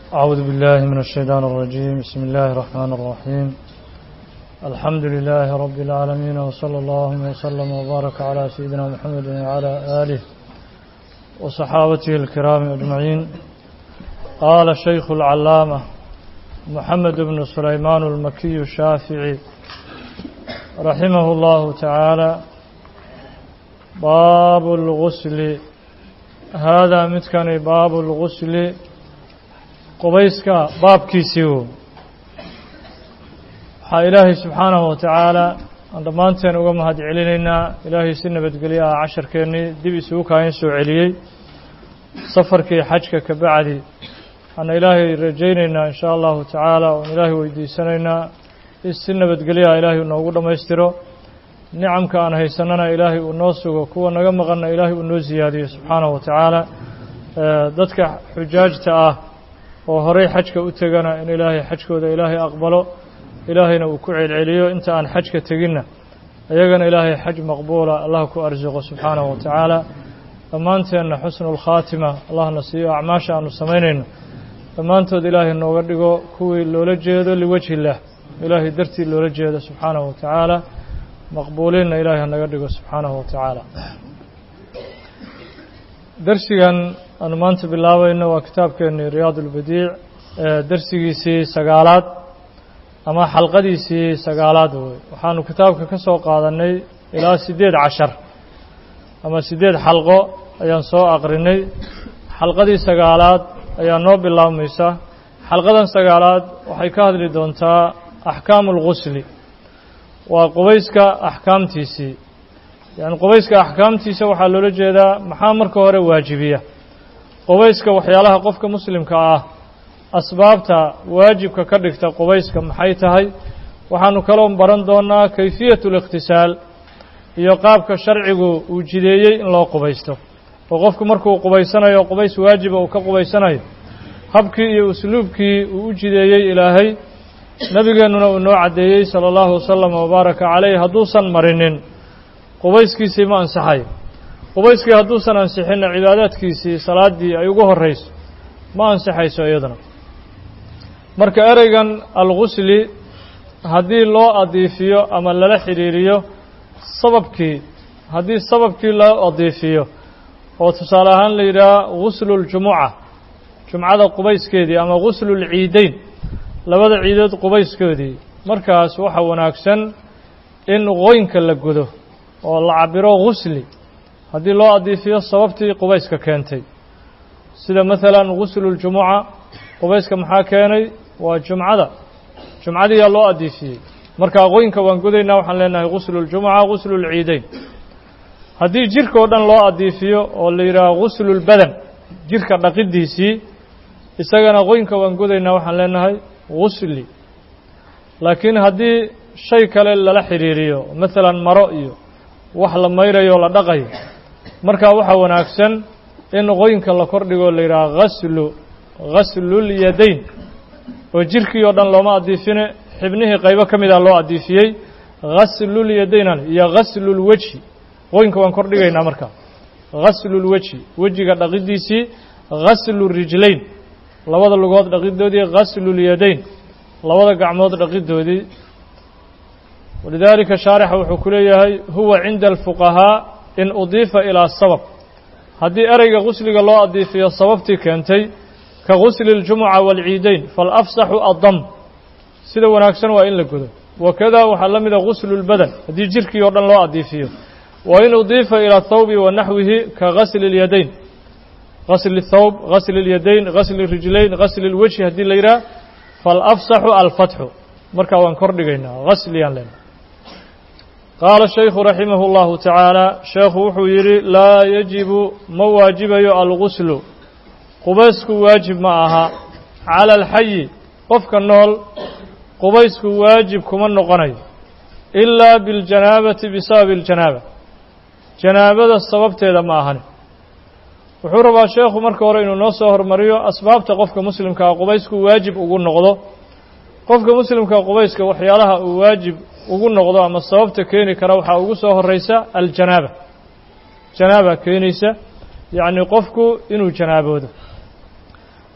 أعوذ بالله من الشيطان الرجيم بسم الله الرحمن الرحيم الحمد لله رب العالمين وصلى الله وسلم وبارك على سيدنا محمد وعلى آله وصحابته الكرام أجمعين قال الشيخ العلامة محمد بن سليمان المكي الشافعي رحمه الله تعالى باب الغسل هذا متكن باب الغسل qubayska baabkiisii wo waxaa ilaahay subxaanahu watacaala aan dhammaanteen uga mahad celinaynaa ilaahay si nabadgelyo ah casharkeennii dib isugu kaahin soo celiyey safarkii xajka ka bacdi waxaana ilaahay rajaynaynaa in shaa allahu tacaala oon ilaahay weydiisanaynaa in si nabadgelyaha ilaahay noogu dhammaystiro nicamka aan haysanana ilaahay uu noo sugo kuwa naga maqanna ilaahay uu noo siyaadiyo subxaanahu wa tacaala dadka xujaajta ah oo horay xajka u tegana in ilaahay xajkooda ilaahay aqbalo ilaahayna uu ku celceliyo inta aan xajka teginna iyagana ilaahay xaj maqbuula allah ku arsuqo subxaanahu wa tacaala dhammaanteenna xusnu lkhaatima allahna siiyo acmaasha aanu samaynayno dhammaantood ilaahay nooga dhigo kuwii loola jeedo liwajhi illaah ilaahay dartii loola jeedo subxaanahu wa tacaala maqbuuliinna ilaahay hanaga dhigo subxaanahu wa tacaala darsigan aanu maanta bilaabayno waa kitaabkeennii riyaad ulbadiic darsigiisii sagaalaad ama xalqadiisii sagaalaad wey waxaanu kitaabka ka soo qaadannay ilaa siddeed cashar ama siddeed xalqo ayaan soo aqrinay xalqadii sagaalaad ayaa noo bilaabmaysa xalqadan sagaalaad waxay ka hadli doontaa axkaamu اlgusli waa qubayska axkaamtiisii yani qubayska axkaamtiisa waxaa loola jeedaa maxaa marka hore waajibiya qubayska waxyaalaha qofka muslimka ah asbaabta waajibka ka dhigta qubayska maxay tahay waxaanu kaloo baran doonaa kayfiyat اlikhtisaal iyo qaabka sharcigu uu jideeyey in loo qubaysto oo qofku markuu qubaysanayo qubays waajiba uu ka qubaysanayo habkii iyo usluubkii uu u jideeyey ilaahay nebigeennuna uu noo caddeeyey salى اllahu wasalam wabaaraka caleyh hadduusan marinin qubayskiisii ma ansaxayo qubayskii hadduusan ansixinna cibaadaadkiisii salaaddii ay ugu horrayso ma ansixayso iyaduna marka ereygan algusli haddii loo adiifiyo ama lala xidhiiriyo sababkii haddii sababkii loo adiifiyo oo tusaale ahaan la yidhaha gusluljumuca jumcada qubayskeedii ama guslulciideyn labada ciidood qubayskeedii markaas waxa wanaagsan in qoynka la gudo oo la cabiro gusli haddii loo adiifiyo sababtii qubayska keentay sida maalan gusluljumuca qubayska maxaa keenay waa jumcada jumcadiiyaa loo adiifiyey marka qoynka waan gudaynaa waxaan leenahay gusluljumuca guslulciideyn haddii jirka oo dhan loo adiifiyo oo la yidhaaho guslulbadan jirka dhaqidiisii isagana qoynka waan gudaynaa waxaan leenahay gusli laakiin haddii shay kale lala xidhiiriyo maalan maro iyo wax la mayrayo o la dhaqayo markaa waxaa wanaagsan in qoynka la kordhigo la yidhaha gaslu ghaslul-yadayn oo jirkii oo dhan looma adiifine xibnihii qaybo ka mida loo adiifiyey ghaslul-yadaynan iyo ghaslulwejhi qoynka waan kordhigaynaa markaa ghaslulwejhi wejiga dhaqidiisii ghaslulrijlayn labada lugood dhaqidoodii ghaslul-yadayn labada gacmood dhaqidoodii walidaalika shaarixa wuxuu ku leeyahay huwa cinda alfuqahaa in udiifa ilaa sabab haddii ereyga gusliga loo adiifiyo sababtii keentay ka gusli اljumuca wاlciideyn falafsaxu addam sida wanaagsan waa in la gudo wakada waxaa la mida guslu اlbadan haddii jirkii oo dhan loo adiifiyo wa in udiifa ilى thawbi wa naxwihi ka gasli اlyadayn gasli اthawb gasli اlyadayn gasli اrijlayn gasli اlwejhi haddii la yidhaah falafsaxu alfatxu markaa waan kor dhigaynaa gasliyaan lena qaala shaykhu raximah اllahu tacaala sheekhu wuxuu yidhi laa yajibu ma waajibayo alguslu qubaysku waajib ma aha cala alxayi qofka nool qubaysku waajib kuma noqonayo ilaa biاljanaabati bisababi اljanaaba janaabada sababteeda ma ahani wuxuu rabaa sheekhu marka hore inuu noo soo hormariyo asbaabta qofka muslimkaa qubaysku waajib ugu noqdo qofka muslimka qubayska waxyaalaha uu waajib ugu noqdo ama sababta keeni kara waxaa ugu soo horeysa aljanaaba janaaba keenaysa yacni qofku inuu janaaboodo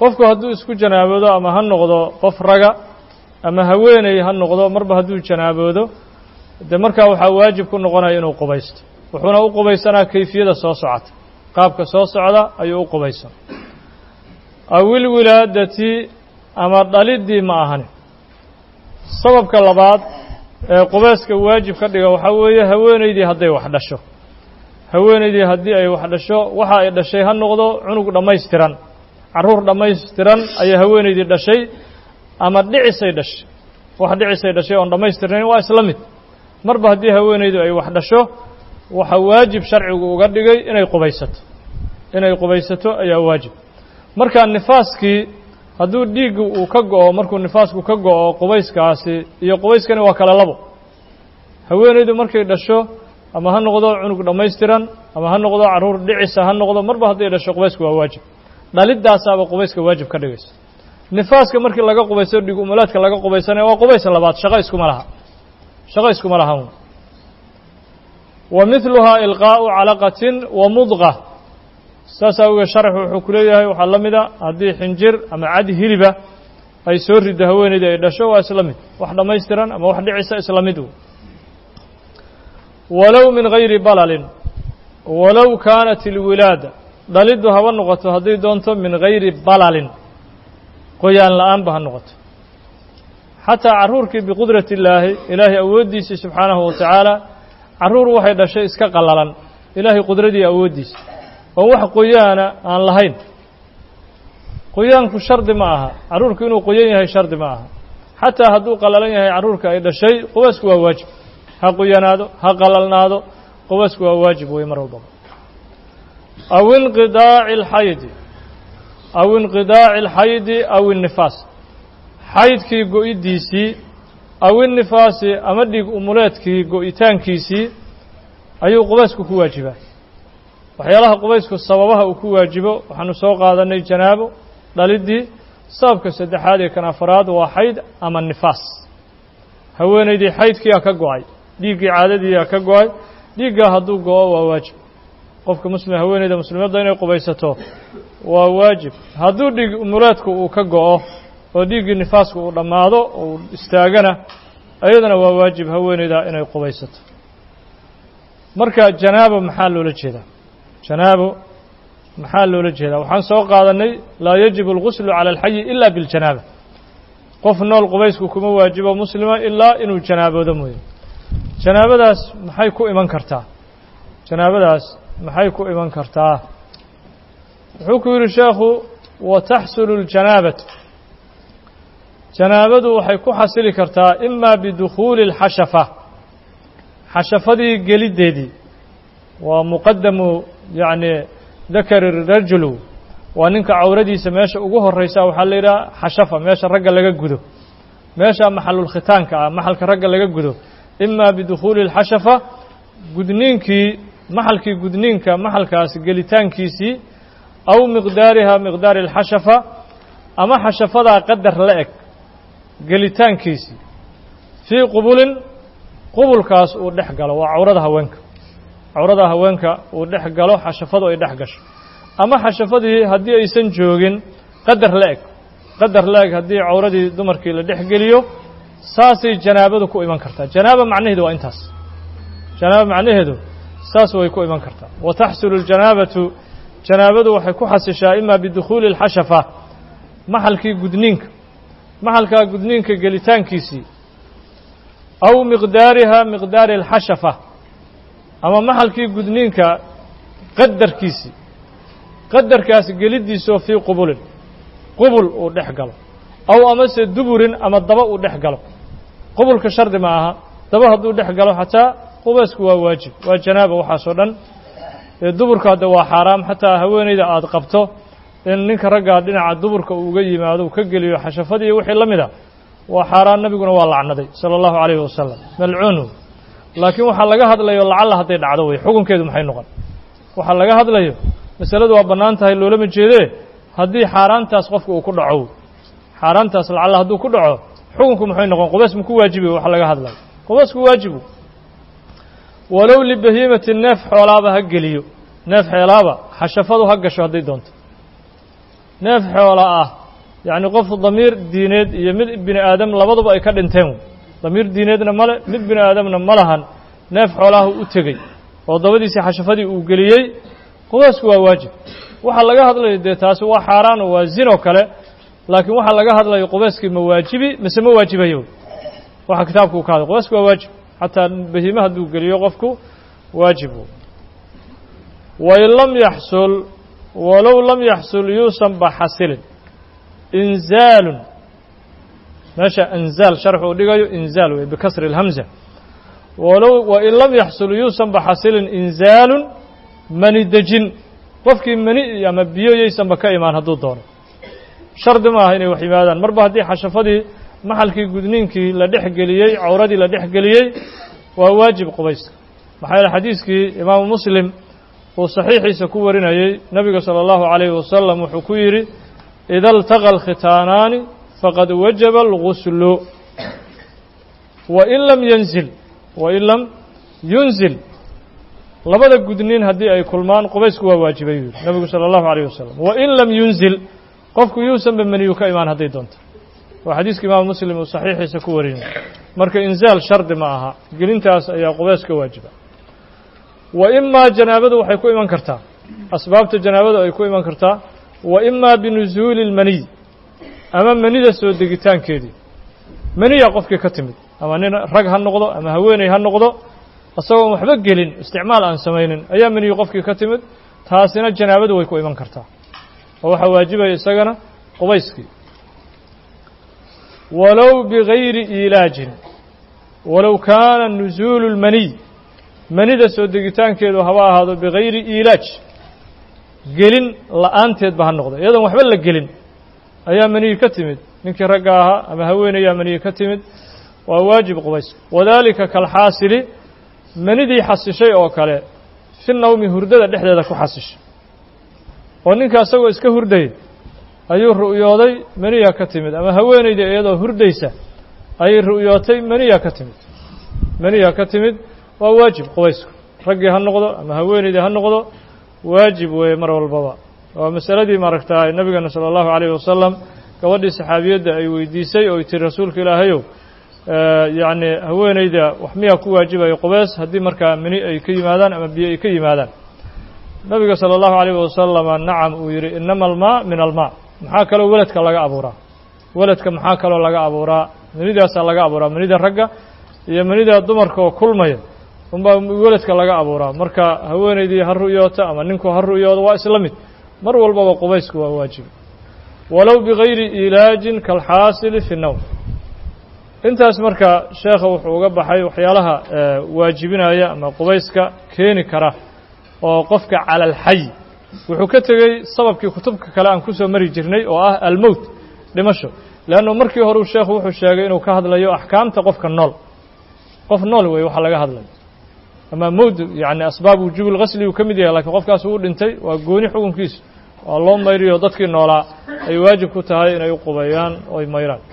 qofku hadduu isku janaaboodo ama ha noqdo qof raga ama haweeney ha noqdo marba hadduu janaaboodo dee markaa waxaa waajib ku noqonaya inuu qubaysto wuxuuna u qubaysanaa kayfiyada soo socota qaabka soo socda ayuu u qubaysan awil wilaadati ama dhaliddii ma ahani sababka labaad ee qubayska waajib ka dhiga waxaa weeye haweeneydii hadday wax dhasho haweeneydii haddii ay wax dhasho waxa ay dhashay ha noqdo cunug dhammaystiran carruur dhammaystiran ayaa haweeneydii dhashay ama dhicisay dhashay wax dhicisay dhashay oon dhammaystirnayn waa isla mid marba haddii haweeneydu ay wax dhasho waxa waajib sharcigu uga dhigay inay qubaysato inay qubaysato ayaa waajib marka nifaaskii hadduu dhiiggu uu ka go'o markuu nifaasku ka go'o qubayskaasi iyo qubayskani waa kala labo haweeneydu markay dhasho ama ha noqdo cunug dhammaystiran ama ha noqdo carruur dhicisa ha noqdo marba hadday dhasho qubaysku waa waajib dhalidaasaaba qubayska waajib ka dhigaysa nifaaska markii laga qubayso dhig umulaadka laga qubaysanaya waa qubays labaad shaqo iskuma laha shaqo iskuma lahan wa midluhaa ilqaa'u calaqatin wa mudqa saas awgeed sharaxu wuxuu ku leeyahay waxaa la mida haddii xinjir ama cadi hiliba ay soo riddo haweeneydii ay dhasho waa isla mid wax dhammaystiran ama wax dhicisa isla mid walow min gayri balalin walow kaanat ilwilaada dhaliddu haba noqoto hadday doonto min gayri balalin qoyaan la-aanba ha noqoto xataa carruurkii biqudrati illaahi ilaahay awooddiisii subxaanahu wa tacaala carruur waxay dhashay iska qallalan ilaahay qudradii awooddiisa oon wax qoyaana aan lahayn qoyaanku shardi ma aha carruurku inuu qoyan yahay shardi ma aha xataa hadduu qallalan yahay carruurka ay dhashay qubaysku waa waajib ha qoyanaado ha qalalnaado qubaysku waa waajib wey mar walbaba aw inqidaaci alxaydi aw inqidaaci alxaydi aw innifaas xaydkii go'iddiisii aw innifaasi ama dhig umuleedkii go'itaankiisii ayuu qubaysku ku waajibaa waxyaalaha qubaysku sababaha uu ku waajibo waxaanu soo qaadanay janaabo dhaliddii sababka saddexaad ee kan afaraad waa xayd ama nifaas haweenaydii xaydkiiaa ka go'ay dhiiggii caadadiiaa ka go'ay dhiiggaa hadduu go'o waa waajib qofka muslim haweeneyda muslimadda inay qubaysato waa waajib hadduu dhiig umuleedku uu ka go'o oo dhiiggii nifaasku uu dhammaado uu istaagana iyadana waa waajib haweeneyda inay qubaysato marka janaabo maxaa loola jeedaa janaabo maxaa loola jeedaa waxaan soo qaadannay laa yajibu alguslu cala alxayi ila biاljanaaba qof nool qubaysku kuma waajibo muslima ilaa inuu janaaboodo mooye janaabadaas maxay ku iman kartaa janaabadaas maxay ku iman kartaa wuxuu ku yidhi sheekhu wa taxsulu اljanaabatu janaabadu waxay ku xasili kartaa ima bidukhuuli اlxashafa xashafadii geliddeedii waa muqadamu yacni dakari rajulu waa ninka cawradiisa meesha ugu horraysa waxaa la yidhaha xashafa meesha ragga laga gudo meesha maxalulkhitaanka ah maxalka ragga laga gudo ima bidukhuuli اlxashafa gudniinkii maxalkii gudniinka maxalkaas gelitaankiisii aw miqdaariha miqdaari اlxashafa ama xashafadaa qadar la eg gelitaankiisii fii qubulin qubulkaas uu dhex galo waa cawrada haweenka cawrada haweenka uu dhex galo xashafadu ay dhex gasho ama xashafadii haddii aysan joogin qadar la eg qadar la eg haddii cawradii dumarkii la dhex geliyo saasay janaabadu ku iman kartaa janaaba macnaheedu waa intaas janaaba macnaheedu saas way ku iman kartaa wa taxsulu اljanaabatu janaabadu waxay ku xasishaa ima bidukhuuli اlxashafa maxalkii gudniinka maxalkaa gudniinka gelitaankiisii aw miqdaariha miqdaari اlxashafa ama maxalkii gudniinka qadarkiisii qadarkaas geliddiisoo fii qubulin qubul uu dhex galo aw amase duburin ama daba uu dhex galo qubulka shardi ma aha daba hadduu dhex galo xataa qubaysku waa waajib waa janaaba waxaasoo dhan ee duburka hadde waa xaaraam xataa haweeneyda aada qabto in ninka raggaa dhinaca duburka uu uga yimaado uu ka geliyo xashafadii wixii la mid a waa xaaraan nebiguna waa lacnaday sala allahu calayhi wasalam malcuunu laakiin waxaa laga hadlayo lacalla hadday dhacdo wey xukunkeedu maxay noqon waxaa laga hadlayo masaladu waa bannaan tahay loolama jeedee haddii xaaraantaas qofka uu ku dhaco xaaraantaas lacalla hadduu ku dhaco xukunku maxay noqon qubays ma ku waajibi waxa laga hadlayo qubaysku waajibu walow libahiimati neef xoolaaba ha geliyo neef xeelaaba xashafadu ha gasho hadday doonto neef xoola ah yacni qof damiir diineed iyo mid bini aadam labaduba ay ka dhinteen damiir diineedna male mid bini aadamna ma lahan neef xoolaahu u tegey oo dabadiisii xashafadii uu geliyey qubaysku waa waajib waxaa laga hadlayo dee taasi waa xaaraan oo waa zinoo kale laakiin waxaa laga hadlayo qubayskii ma waajibi mise ma waajibayo waxa kitaabku uu ka hadlay qubaysku waa waajib xataa bahiime hadduu geliyo qofku waajib wain lam yaxsul walow lam yaxsul yuusan ba xasilin inzaalun meesha inzaal sharx uu dhigayo inzaal wey bikasri اlhamza walow wain lam yaxsul yuusan ba xasilin inzaalun mani dejin qofkii mani ama biyo yaysanba ka imaan hadduu doono shardi ma aha inay wax yimaadaan marba haddii xashafadii maxalkii gudniinkii la dhex geliyey cawradii la dhex geliyey waa waajib qubayska maxaa yeele xadiiskii imaamu muslim uu saxiixiisa ku warinayey nebiga salى اllahu عalayhi wasalam wuxuu ku yidhi ida اltaqa alkhitaanaani faqad wajaba alguslu wain lam yanzil wain lam yunzil labada gudniin haddii ay kulmaan qubaysku waa waajibay yuu yihi nebigu salى اllahu عalayh wasalam wain lam yunzil qofku yuusanba meniyu ka imaan hadday doonto waa xadiiska imaamu muslim uu saxiixiisa ku warinay marka inzaal shardi ma aha gelintaas ayaa qubays ka waajiba wa imaa janaabadu waxay ku iman kartaa asbaabta janaabadu ay ku iman kartaa wa imaa binusuuli اlmaniy ama manida soo degitaankeedii maniya qofkii ka timid ama nin rag ha noqdo ama haweeney ha noqdo isagoon waxba gelin isticmaal aan samaynin ayaa maniyu qofkii ka timid taasina janaabadu way ku iman kartaa oo waxaa waajibaya isagana qubayskii walow bigayri iilaajin walow kaana nusuulu اlmaniy manida soo degitaankeedu haba ahaado bigayri iilaaj gelin la'aanteedba ha noqdo iyadoon waxba la gelin ayaa maniyi ka timid ninkii ragga ahaa ama haweenayaa maniyi ka timid waa waajib qubayska wadaalika kalxaasili manidii xasishay oo kale fi nawmi hurdada dhexdeeda ku xasishay oo ninka isagoo iska hurdayay ayuu ru'yooday maniya ka timid ama haweenayda iyadoo hurdaysa ayay ru'yootay maniya ka timid maniya ka timid waa waajib qubaysku raggii ha noqdo ama haweenaydii ha noqdo waajib weeye mar walbaba waa masaladii maaragtaa nabigeena salى اllahu عalayh wasalam gabadhii saxaabiyadda ay weydiisay oo tiri rasuulka ilaahayow yacni haweenayda wax miyaa ku waajibayo qubeys haddii markaa mini ay ka yimaadaan ama biyo ay ka yimaadaan nabiga salى اllahu عalayh wasalama nacam uu yihi inama almaa min almaa maxaa kaloo weladka laga abuuraa weladka maxaa kaloo laga abuuraa manidaasaa laga abuuraa manida ragga iyo manida dumarka oo kulmaya unbaa weladka laga abuuraa marka haweenaydii ha ru'yooto ama ninku ha ru'yoodo waa isla mid mar walbaba qubaysku waa waajib walow bigayri iilaajin kalxaasili fi nowm intaas marka sheekha wuxuu uga baxay waxyaalaha waajibinaya ama qubayska keeni kara oo qofka cala alxay wuxuu ka tegey sababkii kutubka kale aan ku soo mari jirnay oo ah almowt dhimasho leannu markii horeu sheekhu wuxuu sheegay inuu ka hadlayo axkaamta qofka nool qof nool wey waxa laga hadlayo ama mowd yacni asbaab wujuubi lghasli uu ka mid yahay lakiin qofkaas uu dhintay waa gooni xukunkiisa waa loo mayriyo dadkii noolaa ay waajib ku tahay inay u qubeeyaan oo ay mayraan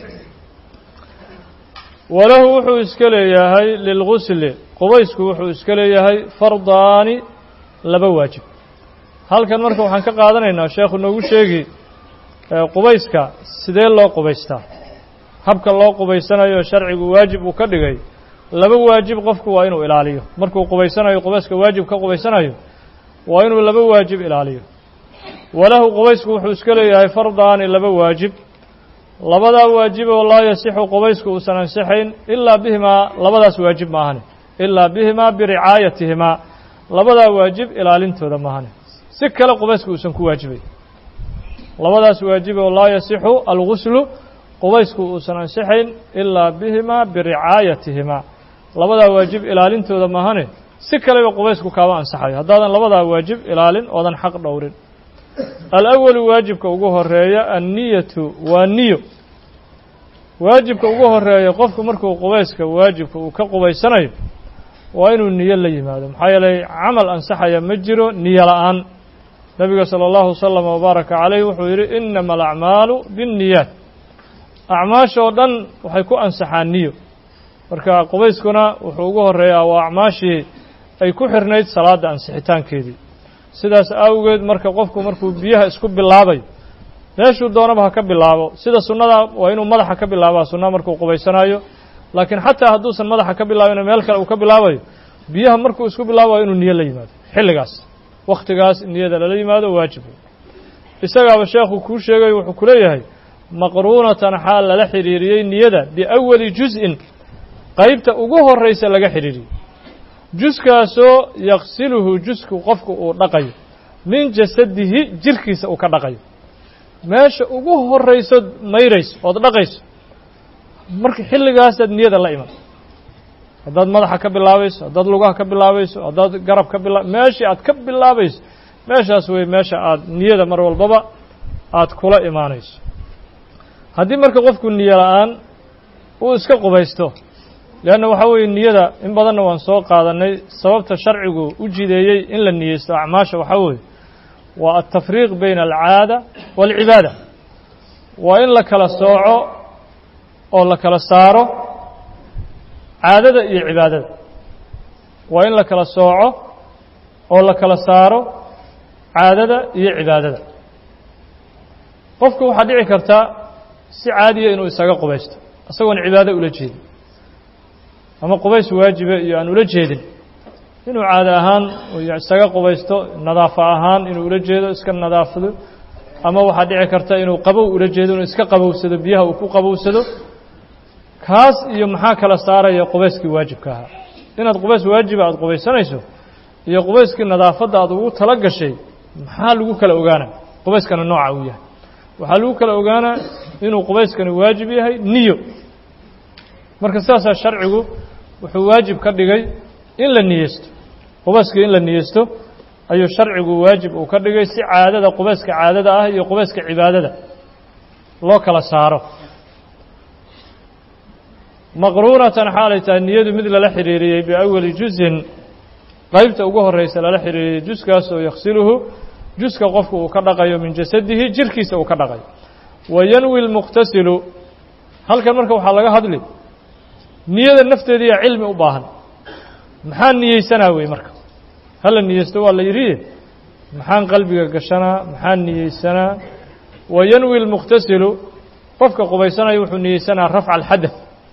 walahu wuxuu iska leeyahay lilgusli qubaysku wuxuu iska leeyahay fardaani laba waajib halkan marka waxaan ka qaadanaynaa sheekhu noogu sheegi qubayska sidee loo qubaystaa habka loo qubaysanayo sharcigu waajib uu ka dhigay laba waajib qofku waa inuu ilaaliyo markuu qubaysanayo qubayska waajib ka qubaysanayo waa inuu laba waajib ilaaliyo walahu qubaysku wuxuu iska leeyahay fardaani laba waajib labadaa waajib oo laa yasixu qubaysku uusan ansixayn ilaa bihimaa labadaas waajib maahane ilaa bihimaa biricaayatihimaa labadaa waajib ilaalintooda maahane si kale qubaysku uusan ku waajibay labadaas waajib oo laa yasixu alguslu qubaysku uusan ansixayn ilaa bihimaa biricaayatihimaa labadaa waajib ilaalintooda maahane si kaleba qubaysku kaama ansaxayo haddaadan labadaa waajib ilaalin oodan xaq dhowrin alawalu waajibka ugu horeeya anniyatu waa niyo waajibka ugu horeeya qofku markuu qubayska waajibka uu ka qubaysanayo waa inuu niyo la yimaado maxaa yeelay camal ansaxaya ma jiro niyo la'aan nebiga salى اllahu wasalam wabaaraka calayh wuxuu yidhi inama alacmaalu biاnniyaat acmaasha oo dhan waxay ku ansaxaan niyo marka qubayskuna wuxuu ugu horeeyaa waa acmaashii ay ku xirnayd salaadda ansixitaankeedii sidaas awgeed marka qofku markuu biyaha isku bilaabayo meeshuu doonaba ha ka bilaabo sida sunnada waa inuu madaxa ka bilaabaa sunnaha markuu qubaysanayo laakiin xataa hadduusan madaxa ka bilaabin meel kale uu ka bilaabayo biyaha markuu isku bilaabayo inuu niyo la yimaado xilligaas wakhtigaas niyada lala yimaado waajib isagaaba sheekhu kuu sheegayo wuxuu ku leeyahay maqruunatan xaal lala xidhiiriyey niyada biawali juz-in qaybta ugu horraysa laga xidhiiriyey juskaasoo yaksiluhu jusku qofku uu dhaqayo min jasadihi jirkiisa uu ka dhaqayo meesha ugu horraysood mayrayso ood dhaqayso marka xilligaasaad niyada la iman haddaad madaxa ka bilaabayso haddaad lugaha ka bilaabayso haddaad garab ka bila meeshii aad ka bilaabayso meeshaas wey meesha aad niyada mar walbaba aad kula imaanayso haddii marka qofku niyo la-aan uu iska qubaysto leanna waxaa weeye niyada in badanna waan soo qaadanay sababta sharcigu u jideeyey in la niyeysto acmaasha waxaa weeye waa altafriiq bayna alcaada waalcibaada waa in la kala sooco oo la kala saaro caadada iyo cibaadada waa in la kala sooco oo la kala saaro caadada iyo cibaadada qofku waxaa dhici karta si caadiya inuu isaga qubaysto isagoon cibaado ula jeedin ama qubays waajiba iyo aan ula jeedin inuu caado ahaan isaga qubaysto nadaafa ahaan inuu ula jeedo iska nadaafado ama waxaa dhici karta inuu qabow ula jeedo inuu iska qabowsado biyaha uu ku qabowsado kaas iyo maxaa kala saaraya qubayskii waajibka ahaa inaad qubays waajiba aada qubaysanayso iyo qubayskii nadaafadda aad ugu tala gashay maxaa lagu kala ogaanaa qubayskana nooca uu yahay waxaa lagu kala ogaanaa inuu qubayskani waajib yahay niyo marka sidaasaa sharcigu wuxuu waajib ka dhigay in la niyeysto qubayskii in la niyeysto ayuu sharcigu waajib uu ka dhigay si caadada qubayska caadada ah iyo qubayska cibaadada loo kala saaro maqruunatan xaalay tahay niyadu mid lala xidhiiriyey biawali juzin qaybta ugu horraysa lala xidhiiriyey juskaas oo yaksiluhu juska qofku uu ka dhaqayo min jasadihi jirkiisa uu ka dhaqayo wa yanwi lmuqtasilu halkan marka waxaa laga hadli niyada nafteediiyaa cilmi u baahan maxaa niyeysanaa wey marka hala niyeysto waa la yidhi maxaan qalbiga gashanaa maxaan niyeysanaa wa yanwi lmuqtasilu qofka qubaysanaya wuxuu niyeysanaa rafca alxadath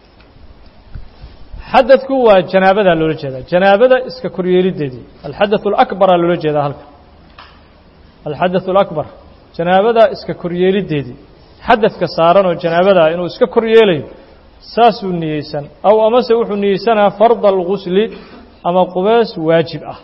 xadadku waa janaabadaa loola jeedaa janaabada iska koryeelideedii alxadaث اlakbaraa loola jeedaa halka alxadaث اlakbar janaabadaa iska koryeelideedii xadadka saaran oo janaabadaa inuu iska koryeelayo saasuu niyeysan aw amase wuxuu niyeysanaa farda algusli ama qubees waajib ah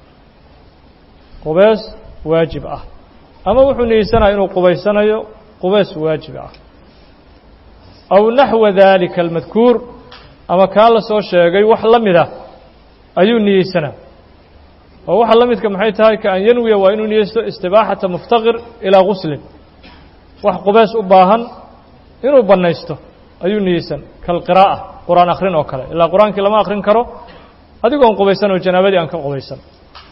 qubees waajib ah ama wuxuu niyeysanaa inuu qubaysanayo qubees waajib ah aw naxwa dalika almadkuur ama kaa la soo sheegay wax la mid ah ayuu niyeysanaa oo waxa la midka maxay tahay ka an yanwiya waa inuu niyeysto istibaaxata muftaqir ilaa guslin wax qubeys u baahan inuu bannaysto ayuu niyeysan kalqiraa'a qur-aan akhrin oo kale ilaa qur-aankii lama akhrin karo adigoon qubaysan oo janaabadii aan ka qubaysan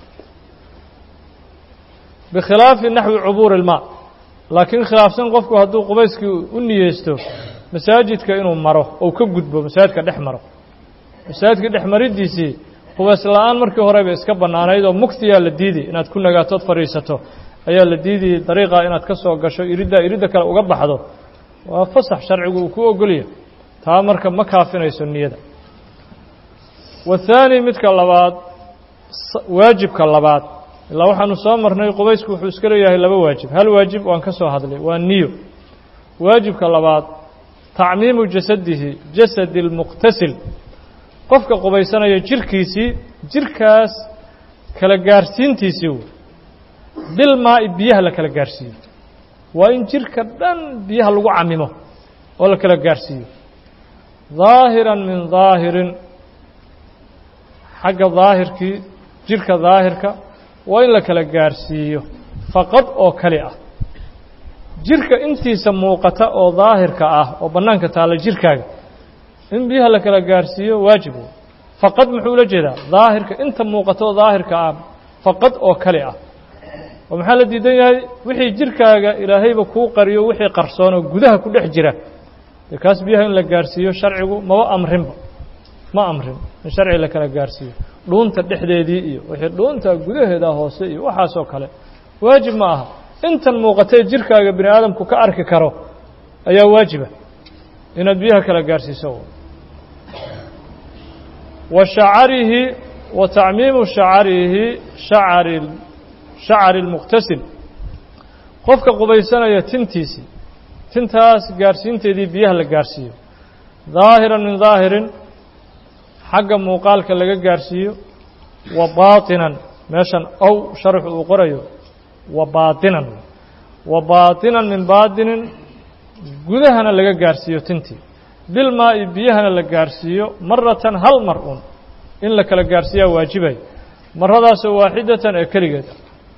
bikhilaafi naxwi cubuuri ilmaa laakiin khilaafsan qofku hadduu qubayskii u niyeysto masaajidka inuu maro ou ka gudbo masaajidka dhex maro masaajidka dhex maridiisii qubays la-aan markii horeba iska bannaanayd oo mugtiyaa la diiday inaad ku nagaatood fadhiisato ayaa la diidayay dariiqa inaad ka soo gasho iriddaa iridda kale uga baxdo waa fasax sharcigu uu ku ogolya taa marka ma kaafinayso niyada wathaani midka labaad waajibka labaad ilaa waxaanu soo marnay qubaysku wuxuu iska leeyahay laba waajib hal waajib waan ka soo hadlay waa niyo waajibka labaad tacmiimu jasadihi jasadi اlmuqtasil qofka qubaysanaya jirkiisii jirkaas kala gaarsiintiisii wey bilmaa'i biyaha la kala gaarsiiyo waa in jirka dhan biyaha lagu camimo oo la kala gaarsiiyo daahiran min daahirin xagga daahirkii jirka daahirka waa in la kala gaarsiiyo faqad oo kali ah jirka intiisa muuqata oo daahirka ah oo bannaanka taalla jirkaaga in biyaha la kala gaarsiiyo waajib wey faqad muxuu ula jeedaa daahirka inta muuqata oo daahirka ah faqad oo kali ah oo maxaa la diidan yahay wixii jirkaaga ilaahayba kuu qariyo wixii qarsoon oo gudaha ku dhex jira dee kaas biyaha in la gaarsiiyo sharcigu maba amrinba ma amrin in sharci la kala gaarsiiyo dhuunta dhexdeedii iyo wixii dhuunta gudaheeda hoose iyo waxaasoo kale waajib ma aha intan muuqatee jirkaaga bini aadamku ka arki karo ayaa waajiba inaad biyaha kala gaarhsiiso wa shacarihi wa tacmiimu shacarihi shacari shacari اlmuqtasil qofka qubaysanaya tintiisii tintaas gaarhsiinteedii biyaha la gaarhsiiyo daahiran min daahirin xagga muuqaalka laga gaarhsiiyo wa baatinan meeshan ow sharxu uu qorayo wa baatinan wa baatinan min baatinin gudahana laga gaarhsiiyo tintii bilmaa'i biyahana la gaarhsiiyo maratan hal mar un in la kala gaarhsiiyaa waajibay maradaasoo waaxidatan ee keligeed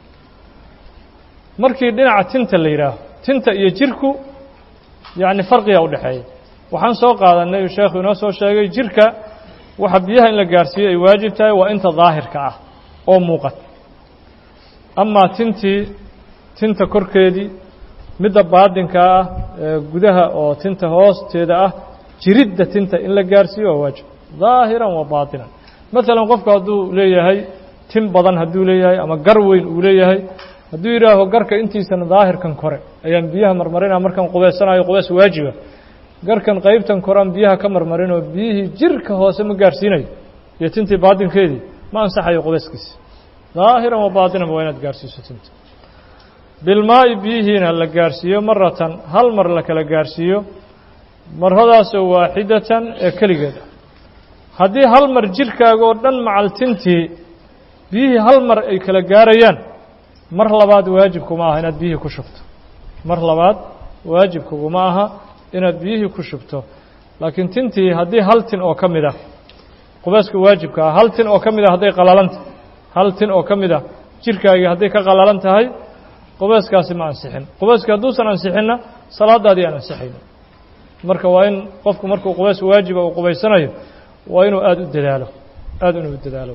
markii dhinaca tinta la yidhaaho tinta iyo jirku yacni farqiga u dhexeeya waxaan soo qaadanay uu sheekhu inoo soo sheegay jirka waxa biyaha in la gaarhsiiyo ay waajib tahay waa inta daahirka ah oo muuqata amaa tintii tinta korkeedii midda baadinka ah ee gudaha oo tinta hoosteeda ah jiridda tinta in la gaarhsiiyo waa waajib daahiran wa baatinan maalan qofku hadduu leeyahay tin badan hadduu leeyahay ama gar weyn uu leeyahay hadduu yidhaaho garka intiisana daahirkan kore ayaan biyaha marmarinaa markaan qubeysanayo qubeys waajiba garkan qaybtan korean biyaha ka marmarinoo biyihii jirka hoose ma gaarhsiinayo iyo tintii baadinkeedii ma ansaxayo qubeyskiisi daahiran wa baatinan waa inaad gaarhsiiso tinta bilmaa'i biyihiina la gaarhsiiyo maratan hal mar la kala gaarhsiiyo maradaasoo waaxidatan ee keligeed ah haddii hal mar jirkaaga oo dhan macaltintii biyihii hal mar ay kala gaarayaan mar labaad waajibkuma aha inaad biyihii ku shubto mar labaad waajibkuguma aha inaad biyihii ku shubto laakiin tintii haddii hal tin oo ka mid ah qubeyska waajibka ah hal tin oo ka mid ah hadday qalalanta hal tin oo ka mid ah jirkaagii hadday ka qalalan tahay qubeyskaasi ma ansixin qubeyska hadduusan ansixinna salaadaadii aan ansixayno marka waa in qofku markuu qubeys waajiba uu qubaysanayo waa inuu aada u dadaalo aada inuu u dadaalo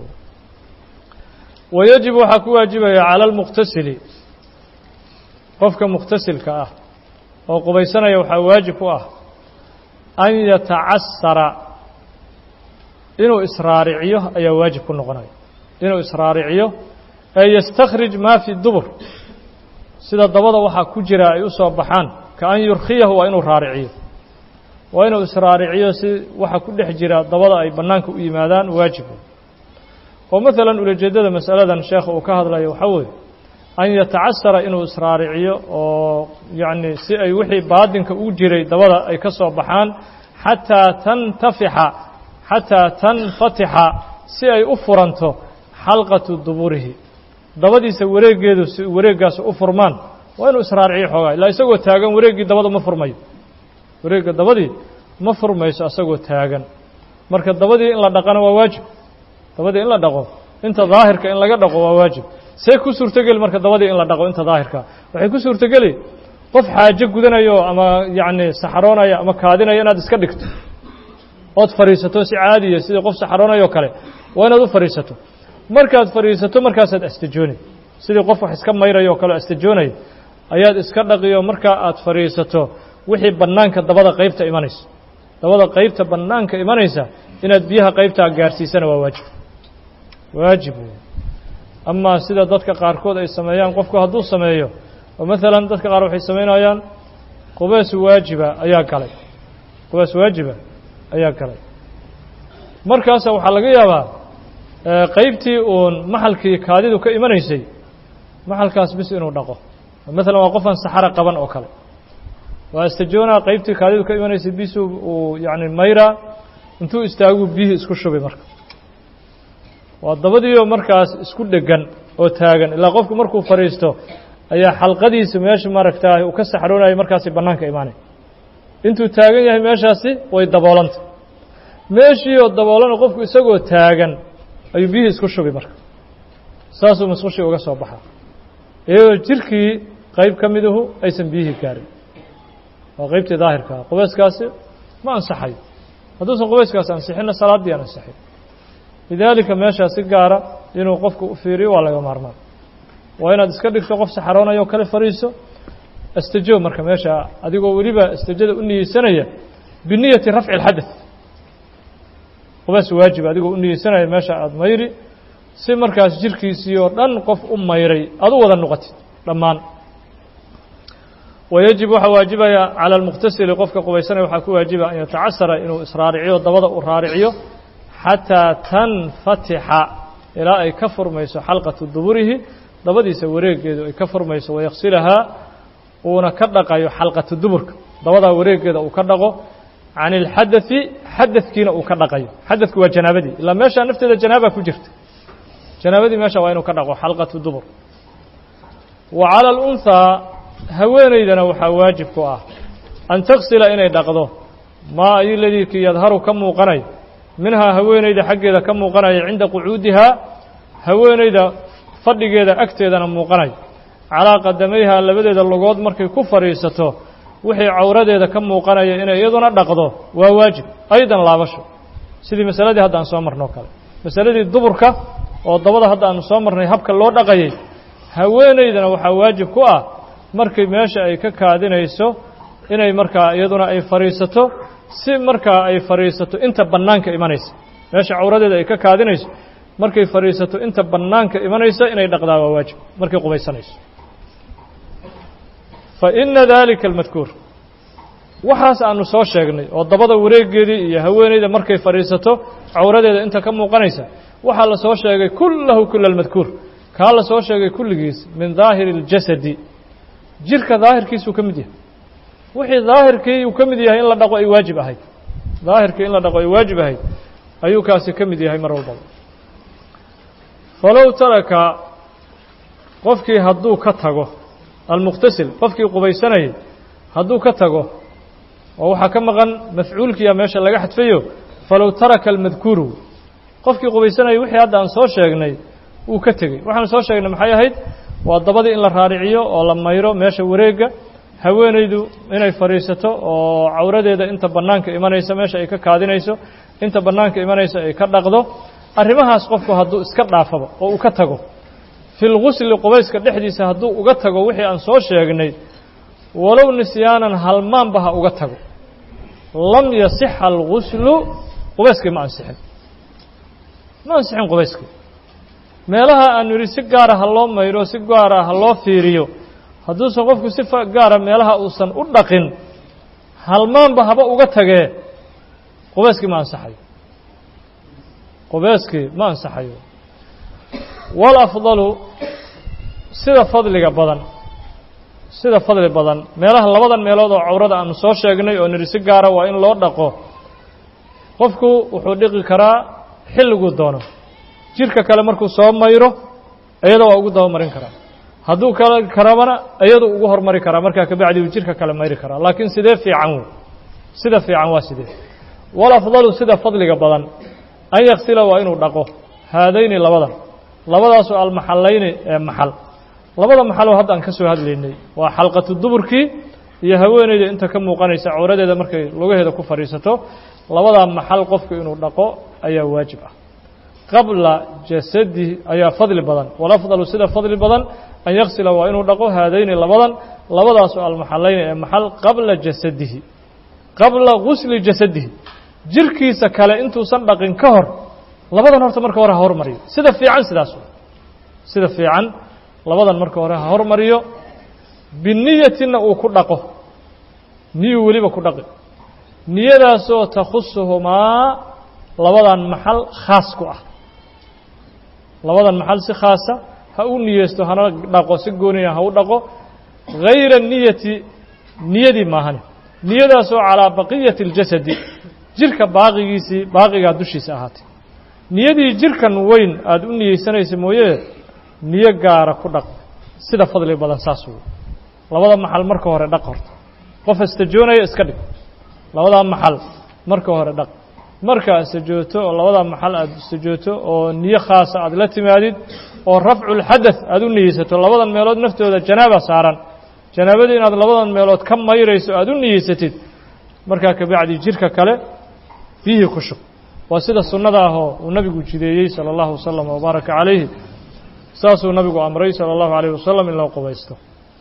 wayajib waxaa ku waajibaya cala almuqtasili qofka muqtasilka ah oo qubaysanaya waxaa waajib ku ah an yatacasara inuu israariciyo ayaa waajib ku noqonaya inuu israariciyo ee yastakhrij maa fi dubur sida dabada waxaa ku jira ay u soo baxaan ka an yurkhiyahu waa inuu raariciyo waa inuu israariciyo si waxa ku dhex jira dabada ay bannaanka u yimaadaan waajib oo maalan ulajeeddada masaladan sheekha uu ka hadlayo waxaa weeye an yatacasara inuu israariciyo oo yacni si ay wixii baadinka u jiray dabada ay ka soo baxaan xataa tantafixa xataa tanfatixa si ay u furanto xalqatu duburihi dabadiisa wareeggeedu si wareeggaas u furmaan waa inuu israariciyo xoogaa ilaa isagoo taagan wareeggii dabada ma furmayo wareegga dabadii ma furmayso asagoo taagan marka dabadii in la dhaqana waa waajib dabadii in la dhaqo inta daahirka in laga dhaqo waa waajib see ku suurtogeli marka dabadii in la dhaqo inta daahirka waxay ku suurtogeli qof xaajo gudanayo ama yacni saxaroonaya ama kaadinaya inaad iska dhigto ood fadhiisato si caadiya sidii qof saxaroonayoo kale waa inaad u fadhiisato markaad fadhiisato markaasaad astajooni sidii qof wax iska mayrayo o kale astajoonaya ayaad iska dhaqiyo markaa aad fadhiisato wixii bannaanka dabada qaybta imanaysa dabada qaybta bannaanka imanaysa inaad biyaha qaybtaa gaarsiisana waa waajib waajib wey amaa sida dadka qaarkood ay sameeyaan qofku hadduu sameeyo oo maalan dadka qaar waxay samaynayaan qubeys waajiba ayaa galay qubeys waajiba ayaa galay markaasa waxaa laga yaabaa qaybtii uun maxalkii kaadidu ka imanaysay maxalkaas bis inuu dhaqo maalan waa qofaan saxaro qaban oo kale waa istajoonaa qaybtii kaadidu ka imanaysay bisu uu yacni mayraa intuu istaaguu biyihii isku shubay marka waa dabadiioo markaas isku dhegan oo taagan ilaa qofku markuu fadhiisto ayaa xalqadiisa meesha maaragtaa uu ka saxroonayay markaasi bannaanka imaanay intuu taagan yahay meeshaasi way daboolanta meeshiioo daboolana qofku isagoo taagan ayuu biyihii isku shubi marka saasuu musqushii uga soo baxaa iyadoo jirkii qayb ka miduhu aysan biyihii gaarin waa qaybtii daahirka ah qubeyskaasi ma ansaxayo hadduusan qubeyskaasi ansixinna salaaddii aan ansixin lidaalika meeshaa si gaara inuu qofku u fiiriyo waa laga maarmaan waa inaad iska dhigto qof saxaroonayo o kale fadhiiso astajo marka meesha adigoo weliba astajada u niyeysanaya biniyati rafci اlxadaث qubeys waajib adigoo u niyeysanaya meesha aada mayri si markaas jirkiisii oo dhan qof u mayray aad u wada noqotid dhammaan wayajib waxaa waajibaya calى اlmuqtasili qofka qubaysanaya waxaa ku waajiba an yatacasara inuu israariciyo dabada uu raariciyo xataa tanfatixa ilaa ay ka furmayso xalqatu duburihi dabadiisa wareegeedu ay ka furmayso wayaksilahaa uuna ka dhaqayo xalqatu duburka dabadaa wareegeeda uu ka dhaqo can اlxadaثi xadadkiina uu ka dhaqayo xadadku waa janaabadii ilaa meeshaa nafteeda janaaba ku jirta janaabadii meesha waa inuu ka dhaqo xalqatu dubur wa calى اlأnhaa haweenaydana waxaa waajib ku ah an taksila inay dhaqdo maa ayu ladiikii yadharu ka muuqanay minhaa haweenayda xaggeeda ka muuqanaya cinda qucuudihaa haweenayda fadhigeeda agteedana muuqanay calaa qadamayhaa labadeeda lugood markay ku fadhiisato wixii cawradeeda ka muuqanaya inay iyaduna dhaqdo waa waajib aydan laabasho sidii masaladii hadda aan soo marnoo kale masaladii duburka oo dabada hadda aanu soo marnay habka loo dhaqayay haweenaydana waxaa waajib ku ah markay meesha ay ka kaadinayso inay markaa iyaduna ay fadhiisato si markaa ay fadhiisato inta bannaanka imanaysa meesha cawradeeda ay ka kaadinayso markay fadhiisato inta bannaanka imanaysa inay dhaqdaa waa waajib markay qubaysanayso fa ina dalika almadkuur waxaas aanu soo sheegnay oo dabada wareegeedii iyo haweenayda markay fadhiisato cawradeeda inta ka muuqanaysa waxaa la soo sheegay kullahu kula almadkuur kaa la soo sheegay kulligiis min daahiri اljasadi jirka daahirkiisuu ka mid yahay wixii daahirkii uu ka mid yahay in la dhaqo ay waajib ahayd daahirkii in la dhaqo ay waajib ahayd ayuu kaasi ka mid yahay mar walbaba falow taraka qofkii hadduu ka tago almuqtasil qofkii qubaysanayay hadduu ka tago oo waxaa ka maqan mafcuulkiya meesha laga xadfayo falow taraka almadkuuru qofkii qubaysanayay wixii hadda aan soo sheegnay wuu ka tegey waxaan soo sheegnay maxay ahayd waa dabadii in la raariciyo oo la mayro meesha wareegga haweenaydu inay fadhiisato oo cawradeeda inta bannaanka imanaysa meesha ay ka kaadinayso inta bannaanka imanaysa ay ka dhaqdo arrimahaas qofku hadduu iska dhaafaba oo uu ka tago fi lgusli qubayska dhexdiisa hadduu uga tago wixii aan soo sheegnay walow nisyaanan halmaanba ha uga tago lam yasixa alguslu qubayskii ma ansixin ma ansixin qubayskii meelaha aanu yidhi si gaara ha loo mayro si gaara ha loo fiiriyo hadduusan qofku si gaara meelaha uusan u dhaqin halmaanba haba uga tagee qubayskii ma ansaxayo qubayskii ma ansaxayo walafdalu sida fadliga badan sida fadli badan meelaha labadan meelood oo cawrada aanu soo sheegnay oo nidhi si gaara waa in loo dhaqo qofku wuxuu dhiqi karaa xilliguu doono jirka kale markuu soo mayro iyada waa ugu dabamarin karaa hadduu kale karabana iyadu ugu hormari karaa markaa kabacdi uu jirka kale mayri karaa laakiin sidee fiican wey sida fiican waa sidee walafdalu sida fadliga badan an yaksila waa inuu dhaqo haadayni labadan labadaasoo almaxallayni ee maxal labada maxaloo hadda aan ka soo hadlaynay waa xalqatu duburkii iyo haweeneyda inta ka muuqanaysa cawradeeda markay lugaheeda ku fadhiisato labadaa maxal qofku inuu dhaqo ayaa waajib ah qabla jasadihi ayaa fadli badan walafdalu sida fadli badan an yaksila waa inuu dhaqo haadayni labadan labadaasoo almaxallayni ee maxal qabla jasadihi qabla gusli jasadihi jirkiisa kale intuusan dhaqin ka hor labadan horta marka hore ha hormariyo sida fiican sidaas sida fiican labadan marka hore ha hormariyo biniyatina uu ku dhaqo niyuu weliba ku dhaqi niyadaasoo takhusuhumaa labadan maxal khaas ku ah labadan maxal si khaasa ha u niyeysto hana dhaqo si gooniya ha u dhaqo hayra niyati niyadii maahane niyadaasoo calaa baqiyati اljasadi jirka baaqigiisii baaqigaa dushiisa ahaatay niyadii jirkan weyn aada u niyeysanaysa mooye niyo gaara ku dhaq sida fadli badan saas wey labada maxal marka hore dhaq horta qof istajoonaya iska dhig labadaa maxal marka hore dhaq markaa istajooto oo labadaa maxal aada istajooto oo niyo khaasa aada la timaadid oo rafculxadath aada u niyeysato labadan meelood naftooda janaaba saaran janaabadii inaad labadan meelood ka mayrayso aada u niyeysatid markaa kabacdi jirka kale biyihii ku shub waa sida sunnada ahoo uu nabigu jideeyey salى اllahu wasalam wbaaraka calayhi saasuu nabigu amray salى اllahu alayh wasalam in loo qubaysto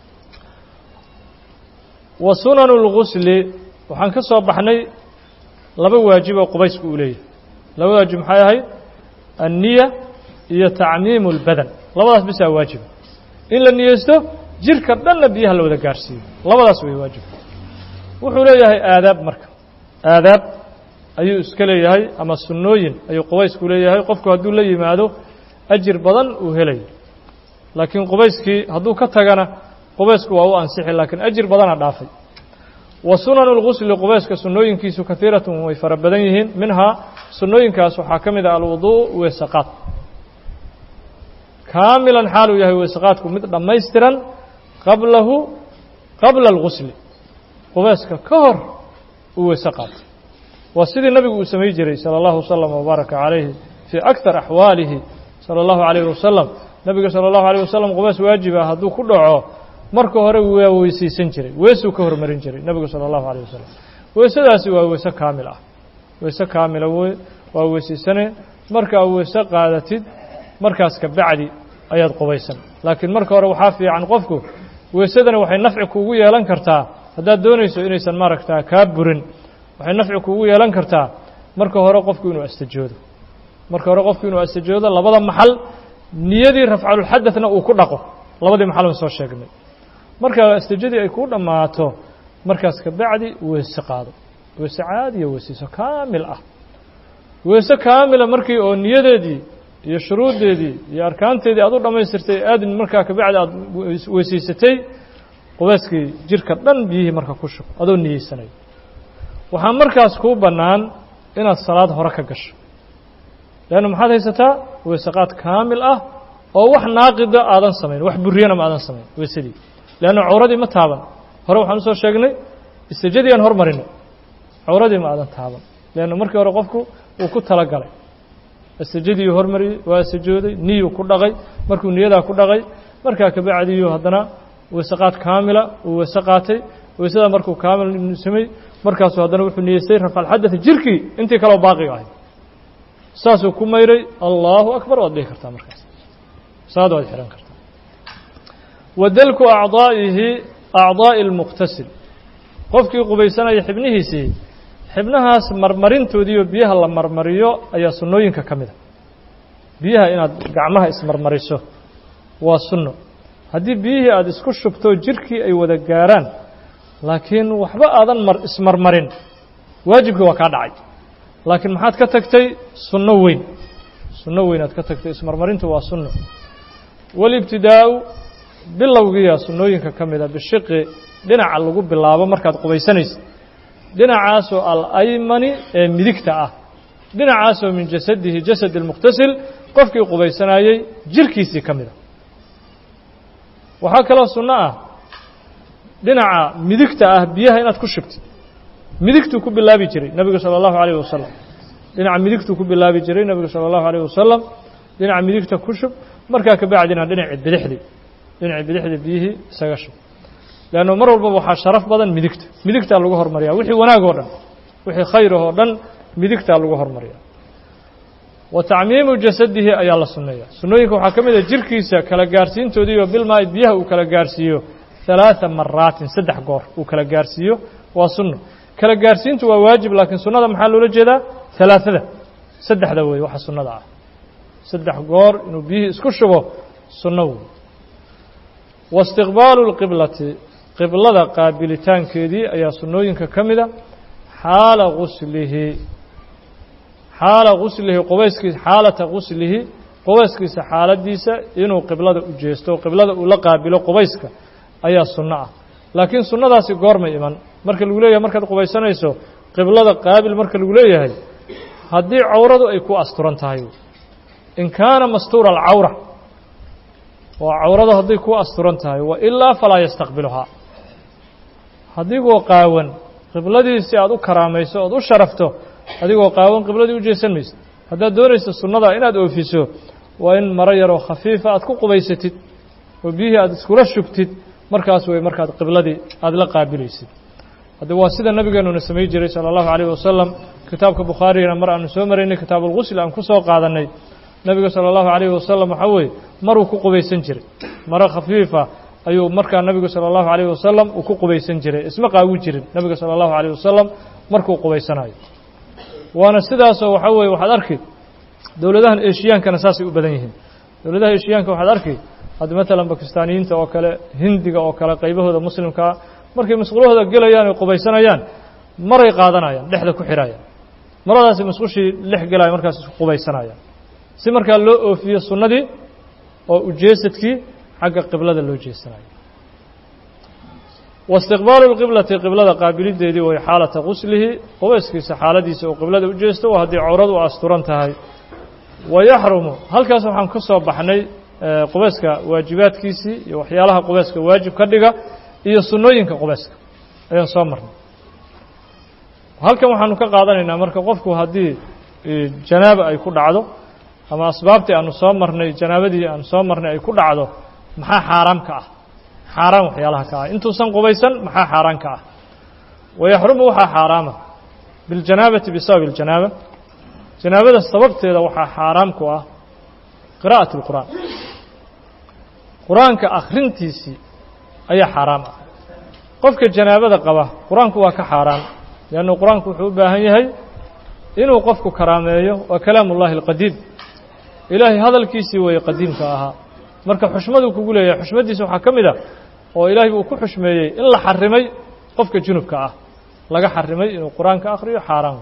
wa sunanu اlgusli waxaan ka soo baxnay laba waajib oo qubaysku uu leeyahay laba waajib maxay ahayd anniya iyo tacmiimu اlbadan labadaas bisaa waajiba in la niyeysto jirka dhanna biyaha la wada gaarhsiiyo labadaas way waajibka wuxuu leeyahay aadaab marka aadaab ayuu iska leeyahay ama sunnooyin ayuu qubaysku leeyahay qofku hadduu la yimaado ajir badan uu helayo laakiin qubayskii hadduu ka tagana qubaysku waa u ansixi laakiin ajir badana dhaafay wa sunanu lgusli qubayska sunnooyinkiisu kaiiratun way fara badan yihiin minhaa sunnooyinkaas waxaa ka mid ah alwuduu weesaqaad kaamilan xaaluu yahay weesaqaadku mid dhammaystiran qablahu qabla algusli qubayska ka hor uu weese qaato waa sidii nabigu uu samay jiray salى اllahu waslama wbaaraka calayhi fii aktar axwaalihi salى اllahu alayh wasalam nabiga salى اllahu alيyh wasalam qubays waajiba hadduu ku dhaco marka hore waa weysaysan jiray weesuu ka hormarin jiray nebigu salى اllahu alيyh wasalam weesadaasi waa weese kaamil ah weese kaamila wey waa weysaysane markaa weese qaadatid markaas ka bacdi ayaad qubaysan laakiin marka hore waxaa fiican qofku weesadani waxay nafci kuugu yeelan kartaa haddaad doonayso inaysan maaragtaa kaa burin waxay nafci kuugu yeelan kartaa marka hore qofku inuu astajoodo marka hore qofku inuu astajoodo labada maxal niyadii rafcalulxadadna uu ku dhaqo labadii maxal aan soo sheegnay marka astajadii ay kuu dhammaato markaas ka bacdi weese qaado weese caadiya weesayso kaamil ah weese kaamila markii oo niyadeedii iyo shuruuddeedii iyo arkaanteedii aad u dhammaystirtay aadin markaa kabacdi aad weysaysatay qubeyskii jirka dhan biyihii marka ku shub adoo niyeysanayo waxaa markaas kuu bannaan inaad salaad hore ka gasho leanna maxaad haysataa weesaqaad kaamil ah oo wax naaqida aadan samayn wax buriyana ma aadan samayn weysadii leanna cawradii ma taaban hore waxaan usoo sheegnay istijadii aan hormarinay cawradii ma aadan taaban leanna markii hore qofku uu ku tala galay istijadiiu hormariyey waa istijooday niyuu ku dhaqay markuu niyadaa ku dhaqay markaa kabacdiyuu haddana weesaqaad kaamila uu weese qaatay weysadaa markuu kaamil samey markaasuu haddana wuxuu niyeystay rafcalxadati jirkii intii kaleo baaqiga ahayd saasuu ku mayray allahu akbar waad dhihi kartaa markaas saad waad xihan kartaa wadalku acdaa'ihi acdaa'i اlmuqtasil qofkii qubaysanaya xibnihiisii xibnahaas marmarintoodiiyo biyaha la marmariyo ayaa sunnooyinka ka mida biyaha inaad gacmaha ismarmariso waa sunno haddii biyihii aada isku shubto jirkii ay wada gaaraan laakiin waxba aadan mar ismarmarin waajibkii waa kaa dhacay laakiin maxaad ka tagtay sunno weyn sunno weyn aad ka tagtay ismarmarintu waa sunno walibtidaa'u bilowgiiya sunnooyinka ka mida bishiqi dhinaca lagu bilaabo markaad qubaysanaysa dhinacaasoo alaymani ee midigta ah dhinacaasoo min jasadihi jasad اlmuqtasil qofkii qubaysanayey jirkiisii ka mida waxaa kaloo sunno ah dhinaca midigta ah biyaha inaad ku shubtid midigtuu ku bilaabi jiray nebigu salى اllahu alayh wasalam dhinaca midigtuu ku bilaabi jiray nebigu salى اllahu alayh wasalam dhinaca midigta ku shub markaa kabacdina dhinaci bidixdii dhinaci bidixdii biyihii isaga shub leanno mar walbaba waxaa sharaf badan midigta midigtaa lagu hormariyaa wixii wanaag oo dhan wixii khayrah oo dhan midigtaa lagu hormariyaa wa tacmiimu jasadihi ayaa la sunneeya sunnooyinka waxaa ka mid a jirkiisa kala gaarsiintoodiiyo bilmaay biyaha uu kala gaarsiiyo ثaلaaثa maraatin saddex goor uu kala gaarsiiyo waa sunno kala gaarsiintu waa waajib laakiin sunnada maxaa loola jeedaa ثalaaثada saddexda wey waxa sunnada ah saddex goor inuu biyihii isku shubo sunno wey wاstiqbaalu الqiblati qiblada qaabilitaankeedii ayaa sunnooyinka ka mida xaala guslihi xaala guslihi qubayskiisa xaalata guslihi qubayskiisa xaaladiisa inuu qiblada u jeesto qiblada uu la qaabilo qubayska ayaa sunno ah laakiin sunnadaasi goormay iman marka lagu leeyahay markaad qubaysanayso qiblada qaabil marka lagu leeyahay haddii cawradu ay ku asturan tahay in kaana mastuura alcawra oo cawradu hadday ku asturan tahay wa ilaa falaa yastaqbiluhaa adigoo qaawan qibladiisi aad u karaamayso ood u sharafto adigoo qaawan qibladii u jeesan maysid haddaad doonayso sunnada inaad oofiso waa in maro yaroo khafiifa aad ku qubaysatid oo biyihii aad iskula shubtid markaas way markaad qibladii aada la qaabilaysid hadda waa sida nabigeenuna samay jiray salى اllahu عalيه wasalam kitaabka bukhaarigana mar aanu soo maraynay kitaab اlgusl aan ku soo qaadannay nebiga salى اllahu عalيh wasalam waxaa weeye maruu ku qubaysan jiray maro khafiifa ayuu markaa nebigu salى اllahu عalيh wasalam uu ku qubaysan jiray isma qaawi jirin nebiga salى اllahu عalيه wasalam markuu qubaysanayo waana sidaasoo waxaa weeye waxaad arki dowladahan eshiyaankana saasay u badan yihiin dowladaha eshiyaanka waxaad arki hadda matalan bakistaaniyiinta oo kale hindiga oo kale qaybahooda muslimkaa markay musqulahooda gelayaan oy qubaysanayaan maray qaadanayaan dhexda ku xidhayaan maradaasi musqushii dhex gelaya markaas isku qubaysanayaan si markaa loo oofiyo sunnadii oo ujeesadkii xagga qiblada loo jeesanayo waistiqbaalu lqiblati qiblada qaabilideedii way xaalata quslihi qubayskiisa xaaladiisa oo qiblada u jeesto waa haddii cawradu asturan tahay wa yaxrumu halkaas waxaan ka soo baxnay qubayska waajibaadkiisii iyo waxyaalaha qubayska waajib ka dhiga iyo sunnooyinka qubayska ayaan soo marnay halkan waxaanu ka qaadanaynaa marka qofku haddii janaaba ay ku dhacdo ama asbaabtii aanu soo marnay janaabadii aanu soo marnay ay ku dhacdo maxaa xaaraam ka ah xaaraan waxyaalaha ka ah intuusan qubaysan maxaa xaaraan ka ah wayaxrumu waxaa xaaraama biاljanaabati bisababi اljanaaba janaabada sababteeda waxaa xaaraam ku ah qira'aة اlqur'aan qur-aanka akhrintiisii ayaa xaaraam ah qofka janaabada qaba qur-aanku waa ka xaaraan leannu qur-aanku wuxuu u baahan yahay inuu qofku karaameeyo waa kalaam ullahi اlqadiim ilaahay hadalkiisii weeye qadiimka ahaa marka xushmaduu kugu leeyahay xushmaddiisa waxaa ka mid a oo ilaahay uu ku xushmeeyey in la xarimay qofka junubka ah laga xarimay inuu qur-aanka akhriyo xaaraan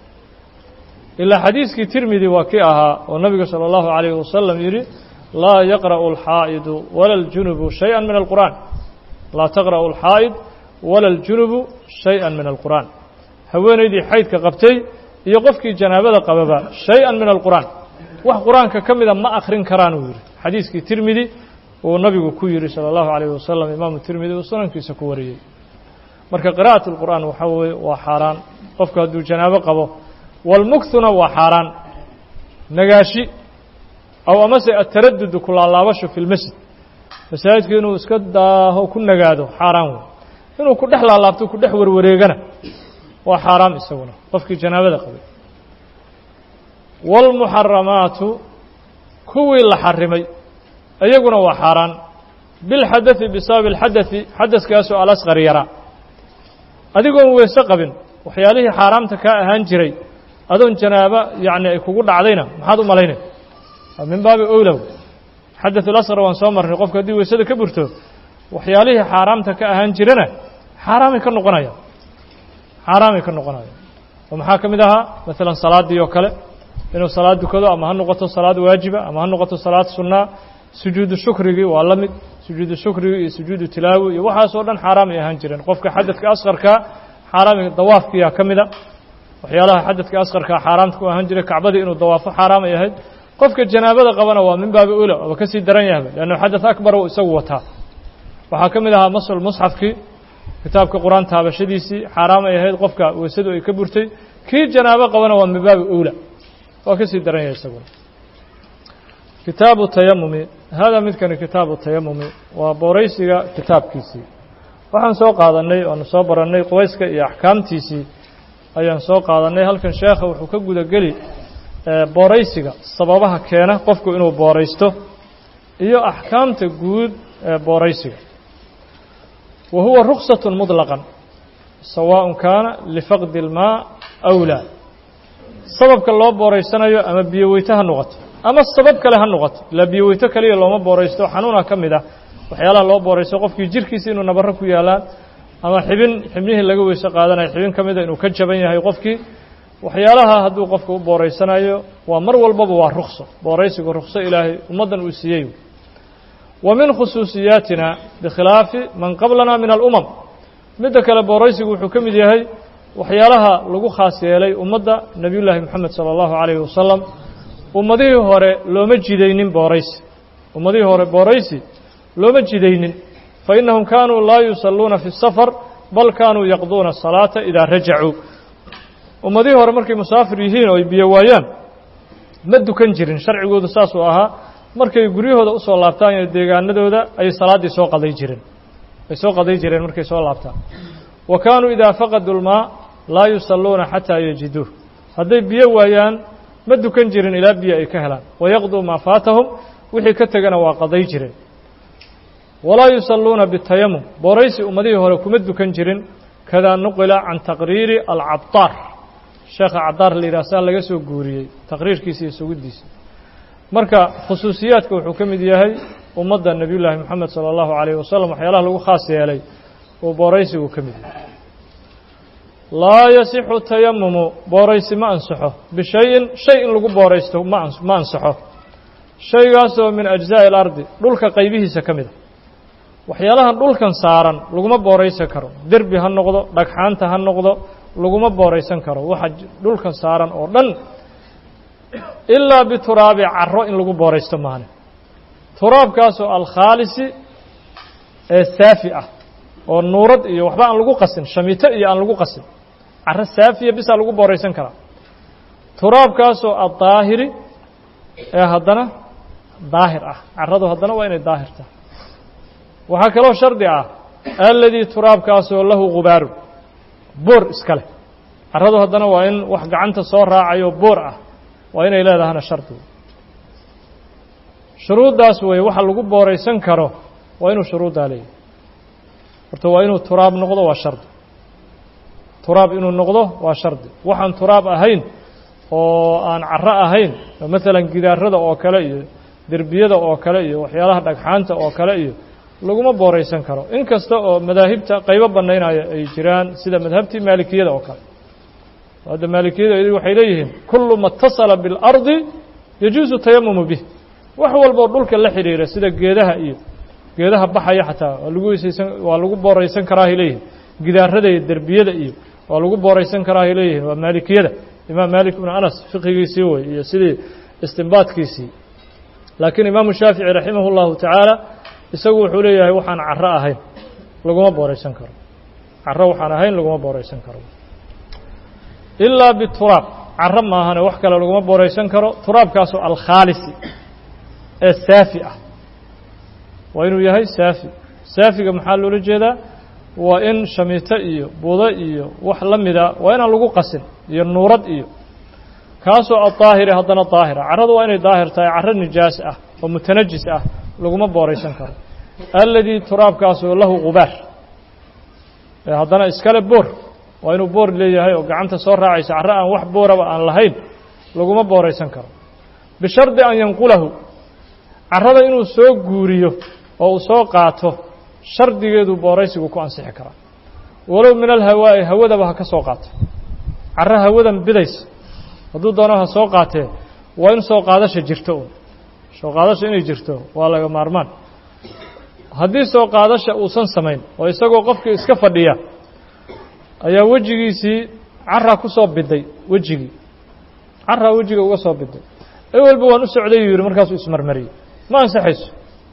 ilaa xadiiskii tirmidi waa kii ahaa oo nabiga salى اllahu عalayh wasalam yidhi laa yaqra'u اlxaa'idu wala اljunubu shayئa min alqur'an laa taqra'u اlxaa'id wala اljunubu shayئa min alqur'an haweenaydii xaydka qabtay iyo qofkii janaabada qababa shay-an min alqur'aan wax qur-aanka ka mida ma akhrin karaan uu yidhi xadiiskii tirmidi uu nabigu ku yidhi salى اllahu عalayh wasalam imaamu tirmidi uu sunankiisa ku wariyey marka qira'aة اlqur'aan waxaa weye waa xaaraan qofku hadduu janaabo qabo walmuktuna waa xaaraan nagaashi aw amase ataradudu ku laalaabasho fi lmasjid masaajidka inuu iska daaho ku nagaado xaaraan wey inuu ku dhex laalaabto ku dhex warwareegana waa xaaraam isaguna qofkii janaabada qabay wاlmuxaramaatu kuwii la xarimay iyaguna waa xaaraan bilxadaثi bisababi اlxadaثi xadaثkaasoo alasqar yaraa adigoon weyse qabin waxyaalihii xaaraamta kaa ahaan jiray adoon janaaba yacni ay kugu dhacdayna maxaad u malaynay min baabi owlow xadaث اlasqar waan soo marnay qofku haddii weysada ka burto waxyaalihii xaaraamta ka ahaan jirana xaaraamay ka noqonayaan xaaraamay ka noqonayaan oo maxaa ka mid ahaa maalan salaaddii oo kale inuu salaad dukado ama ha noqoto salaad waajiba ama ha noqoto salaad sunnaa sujuudu shukrigii waa la mid sujuudu shukrigi iyo sujuudu tilaawi iyo waxaasoo dhan xaaraamay ahaan jireen qofka xadadka asqarkaa xaaraamay dawaafkiyaa ka mida waxyaalaha xadadka asqarkaa xaaraamta ku ahaan jiray kacbadii inuu dawaafo xaaraamay ahayd qofka janaabada qabana waa min baabi ula oba ka sii daran yahba leannu xadaث akbar u isagu wataa waxaa ka mid ahaa masul musxafkii kitaabka qur-aan taabashadiisii xaaraamay ahayd qofka weysadu ay ka burtay kii janaabo qabana waa min baabi ula waa ka sii daran yahay isaguna kitaabu tayamumi hada midkani kitaabu tayamumi waa booraysiga kitaabkiisii waxaan soo qaadannay oanu soo barannay qubayska iyo axkaamtiisii ayaan soo qaadannay halkan sheekha wuxuu ka gudageli booraysiga sababaha keena qofku inuu booraysto iyo axkaamta guud ee booraysiga wa huwa ruksat muطlaqan sawaaء kaana lifaqdi اlmaa aw laa sababka loo booraysanayo ama biyo weyto ha noqoto ama sabab kale ha noqoto ilaa biyo weyto kaliya looma booraysto xanuuna ka mid ah waxyaalaha loo booraysto qofkii jirkiisa inuu nabaro ku yaalaan ama xibin xibnihii laga weyse qaadanayo xibin ka mida inuu ka jaban yahay qofkii waxyaalaha hadduu qofka u booraysanayo waa mar walbaba waa rukso booraysigu rukso ilaahay ummaddan uu siiyey wa min khusuusiyaatina bikhilaafi man qablana min alumam midda kale booraysigu wuxuu ka mid yahay waxyaalaha lagu khaas yeelay ummadda nebiyullaahi moxamed sala allahu calayhi wasalam ummadihii hore looma jidaynin booraysi ummadihii hore booraysi looma jidaynin fa innahum kaanuu laa yusalluuna fi safar bal kaanuu yaqduuna asalaata idaa rajacuu ummadihii hore markay musaafir yihiin oo ay biyo waayaan ma dukan jirin sharcigoodu saasuu ahaa markay guryahooda usoo laabtaan iyo deegaanadooda ayay salaaddii soo qaday jireen ay soo qaday jireen markay soo laabtaan wa kaanuu idaa faqaduu lmaa laa yusalluuna xataa yajiduuh hadday biyo waayaan ma dukan jirin ilaa biyo ay ka helaan wayaqduu maa faatahum wixii ka tegana waa qaday jireen walaa yusalluuna bitayamum booraysi ummadihii hore kuma dukan jirin kadaa nuqila can taqriiri alcabtaar sheekha cabdaar la yidhah saa laga soo guuriyey taqriirkiisa iyo sugiddiisa marka khusuusiyaadka wuxuu ka mid yahay ummadda nebiyullaahi moxamed sala allahu calayh wasalam waxyaalaha lagu khaas yeelay uu booraysigu ka mid yahay laa yasixu tayamumu booraysi ma ansaxo bishayin shay in lagu booraysto ma ma ansaxo shaygaasoo min ajzaa'i alardi dhulka qaybihiisa ka mid a waxyaalahan dhulkan saaran laguma booraysan karo derbi ha noqdo dhagxaanta ha noqdo laguma booraysan karo waxa dhulkan saaran oo dhan ilaa bituraabi caro in lagu booraysto maane turaabkaasoo alkhaalisi ee saafi ah oo nuurad iyo waxba aan lagu qasin shamito iyo aan lagu qasin caro saafiya bisaa lagu booraysan karaa turaabkaasoo addaahiri ee haddana daahir ah caradu haddana waa inay daahir tahay waxaa kaloo shardi ah alladii turaabkaasoo lahu gubaaru boor iska leh caradu haddana waa in wax gacanta soo raacayo boor ah waa inay leedahana shardi shuruuddaas weeye waxa lagu booraysan karo waa inuu shuruuddaa leeyahy horta waa inuu turaab noqdo waa shardi turaab inuu noqdo waa shardi waxaan turaab ahayn oo aan caro ahayn maalan gidaarada oo kale iyo derbiyada oo kale iyo waxyaalaha dhagxaanta oo kale iyo laguma booraysan karo in kasta oo madaahibta qaybo bannaynaya ay jiraan sida madhabtii maalikiyada oo kale hadda maalikiyada waxay leeyihiin kullu ma اtasala biاlardi yajuusu tayamumu bih wax walboo dhulka la xidhiira sida geedaha iyo geedaha baxaya xataa waa lagu weysaysan waa lagu booraysan karaahay leeyihin gidaarada iyo derbiyada iyo waa lagu booraysan karaahay leeyihin waa maalikiyada imaam maalik ibnu anas fiqigiisii wey iyo sidii istinbaadkiisii laakiin imaamu shaafici raximah اllahu tacaala isagu wuxuu leeyahay waxaan caro ahayn laguma booraysan karo caro waxaan ahayn laguma booraysan karo ilaa bituraab caro maahane wax kale laguma booraysan karo turaabkaasoo alkhaalisi ee saafi ah waa inuu yahay saafi saafiga maxaa loola jeedaa waa in shamiito iyo budo iyo wax la mida waa inaan lagu qasin iyo nuurad iyo kaasoo adaahiri haddana daahira carradu waa inay daahir tahay carro nijaas ah oo mutanajis ah laguma booraysan karo alladii turaabkaasoo lahu gubaar ee haddana iskale boor waa inuu boor leeyahay oo gacanta soo raacaysa carro aan wax booraba aan lahayn laguma booraysan karo bishardi an yanqulahu carrada inuu soo guuriyo oo uu soo qaato shardigeedu booraysigu ku ansixi karaa walow min alhawaa'i hawadaba ha ka soo qaato carro hawadan bidaysa hadduu doono ha soo qaatee waa in soo qaadasha jirto un soo qaadasha inay jirto waa laga maarmaan haddii soo qaadasha uusan samayn oo isagoo qofkii iska fadhiya ayaa wejigiisii carraa ku soo biday wejigii carraa wejiga uga soo biday ewelba waan u socday yuu yidhi markaasuu ismarmariyey ma ansaxayso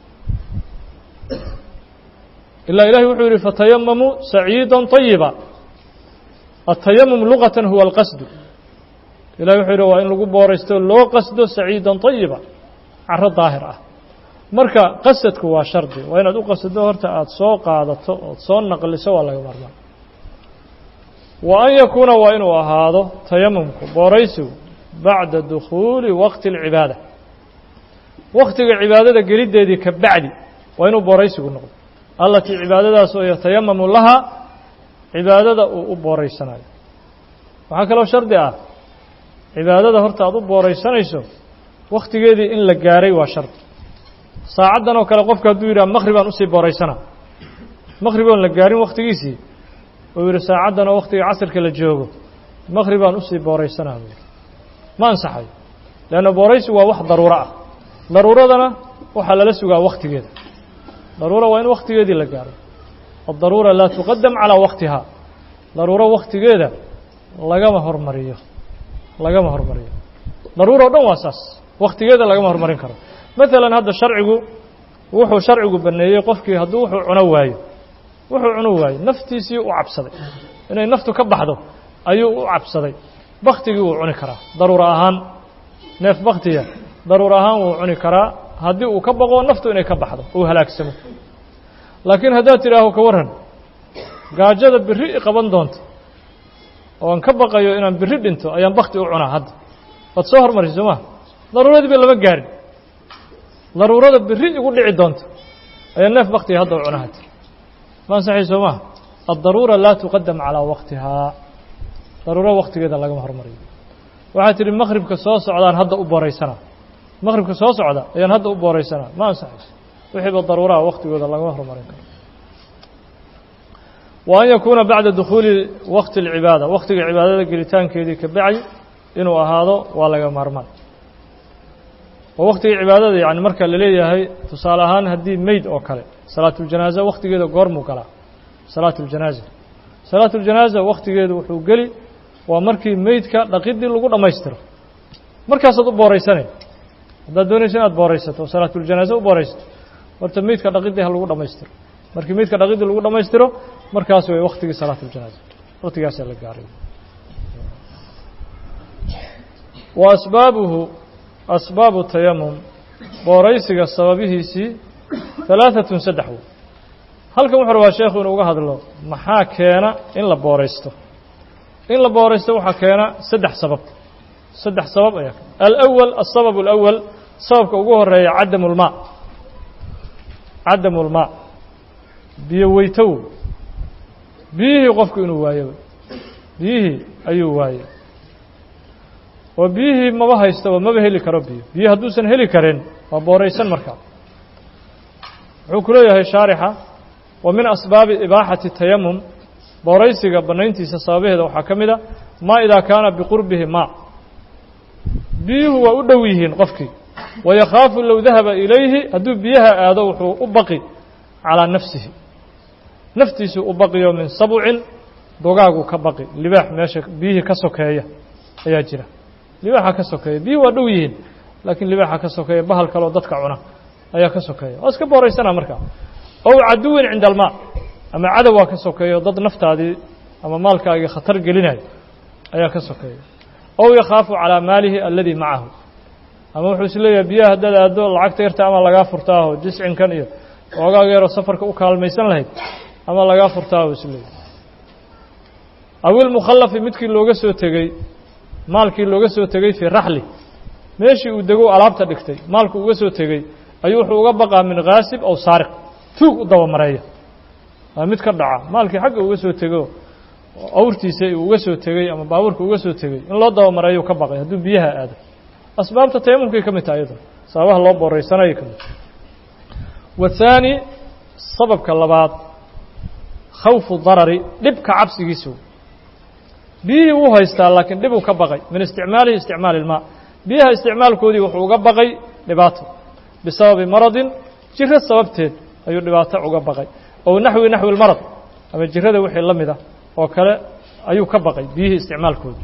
ilaa ilahi wuxuu yidhi fatayamamuu saciida طayiba atayamum luqatan huwa alqasdu ilahi wuxuu yidhi waa in lagu booraysto loo qasdo saciida طayiba caro daahir ah marka qasadku waa shardi waa inaad u qasdo horta aada soo qaadato ood soo naqliso waa laga maarmaan wa an yakuuna waa inuu ahaado tayamumku booraysigu bacda dukhuuli waqti اlcibaada waktiga cibaadada geliddeedii ka bacdi waa inuu booraysigu noqdo allatii cibaadadaas oo yatayamamu lahaa cibaadada uu u booraysanayo waxaa kaloo shardi ah cibaadada horta aad u booraysanayso wakhtigeedii in la gaaray waa shardi saacaddan oo kale qofku hadduu yidhaha maqhribaan usii booraysana maqhrib oon la gaarin wakhtigiisii uu yidhi saacaddan oo wakhtiga casirka la joogo maqhribaan usii booraysanaa buu yidhi ma ansaxayo leanna booraysigu waa wax daruuro ah daruuradana waxaa lala sugaa wakhtigeeda daruura waa in wakhtigeedii la gaaro addaruura laa tuqadam calaa waktihaa daruuro wakhtigeeda lagama hormariyo lagama hormariyo daruura o dhan waa saas wakhtigeeda lagama hormarin karo maalan hadda sharcigu wuxuu sharcigu baneeyey qofkii hadduu wuxuu cuno waayo wuxuu cuno waayo naftiisii u cabsaday inay naftu ka baxdo ayuu u cabsaday baktigii wuu cuni karaa daruura ahaan neef baktiya daruur ahaan wuu cuni karaa haddii uu ka baqo naftu inay ka baxdo uu halaagsamo laakiin haddaad tidhaaho ka warran gaajada berri i qaban doonta oo aan ka baqayo inaan berri dhinto ayaan bakti u cunaa hadda waad soo hormarisa soo maa daruuradii ba lama gaarin daruurada berri igu dhici doonta ayaa neef baktiga hadda u cunaa hadda ma ansaxay soo maha addaruura laa tuqadam calaa waktihaa daruuro waktigeeda lagama hormariyo waxaad tidhi maqhribka soo socdaan hadda u booraysanaa maqribka soo socda ayaan hadda u booraysanaa ma ansaxayso wixiiba daruuraha waktigooda lagama horumarin karo wa an yakuuna bacda dukhuuli wakti اlcibaada waktiga cibaadada gelitaankeedii ka bacay inuu ahaado waa laga maarmaan oo waktiga cibaadada yani marka la leeyahay tusaale ahaan haddii meyd oo kale salaatuljanaaza waktigeeda goormuu galaa salaatuljanaaza salaatuljanaaza waktigeedu wuxuu geli waa markii meydka dhaqidii lagu dhammaystiro markaasaad u booraysanay haddaad doonayso inaad booraysato oo salaatuljanaaza u booraysato horta meydka dhaqidii ha lagu dhammaystiro markii meydka dhaqidii lagu dhammaystiro markaas way waktigii salaatuljanaaza waktigaasaa la gaaray wa asbaabuhu asbaabu tayamum booraysiga sababihiisii halaaثatun saddex wey halkan wuxuu rabaa sheekhu inuu uga hadlo maxaa keena in la booraysto in la booraysto waxaa keena saddex sabab saddex sabab ayaa alأwal aلsabab اlأwal sababka ugu horeeya cadamu اlmaa cadamu اlmaa biyo weytow biyihii qofku inuu waayo biyihii ayuu waayey oo biyihii maba haystaba maba heli karo biyo biyo hadduusan heli karin waa booraysan markaa wuxuu ku leeyahay shaarixa wa min asbaabi ibaaxati tayamum booraysiga bannayntiisa sababaheeda waxaa ka mid a maa idaa kaana biqurbihi maa biyuhu waa u dhow yihiin qofkii wayakhaafu low dahaba ilayhi hadduu biyaha aado wuxuu u baqi calaa nafsihi naftiisuu u baqiyo min sabcin dogaagu ka baqi libaax meesha biyihii ka sokeeya ayaa jira libaaxa ka sokeeya biyuhu waa dhow yihiin laakiin libaaxa ka sokeeya bahal kaleo dadka cuna ayaa ka sokeeya waa iska booraysana markaa ow caduwin cinda almaa ama cadow waa ka sokeeyo dad naftaadii ama maalkaagii khatar gelinayo ayaa ka sokeeya ow yakhaafu calaa maalihi aladii macahu ama wuxuu is leeyahay biyaha haddaad aaddo lacagta yarta ama lagaa furtaaho jiscinkan iyo oogaaga yaroo safarka u kaalmaysan lahayd ama lagaa furtaaho is leeyahay awilmukhallafi midkii looga soo tegey maalkii looga soo tegey fii raxli meeshii uu dego alaabta dhigtay maalku uga soo tegey ayuu wuxuu uga baqaa min khaasib aw saariq tuug u dabamareeya waa mid ka dhaca maalkii xagga uga soo tego awrtiisa uu uga soo tegey ama baabuurka uga soo tegey in loo dabamareeyo ka baqay hadduu biyaha aado asbaabta tayamumkay ka mid tahay iyadoo sababaha loo booraysanayay ka mid wathaani sababka labaad khawfu darari dhibka cabsigiisu biyihii wuu haystaa laakiin dhibuu ka baqay min isticmaalihi isticmaali ilmaa biyaha isticmaalkoodii wuxuu uga baqay dhibaato bisababi maradin jiro sababteed ayuu dhibaato uga baqay ow naxwi naxwi lmarad ama jirada wixii la mid ah oo kale ayuu ka baqay biyihii isticmaalkoodii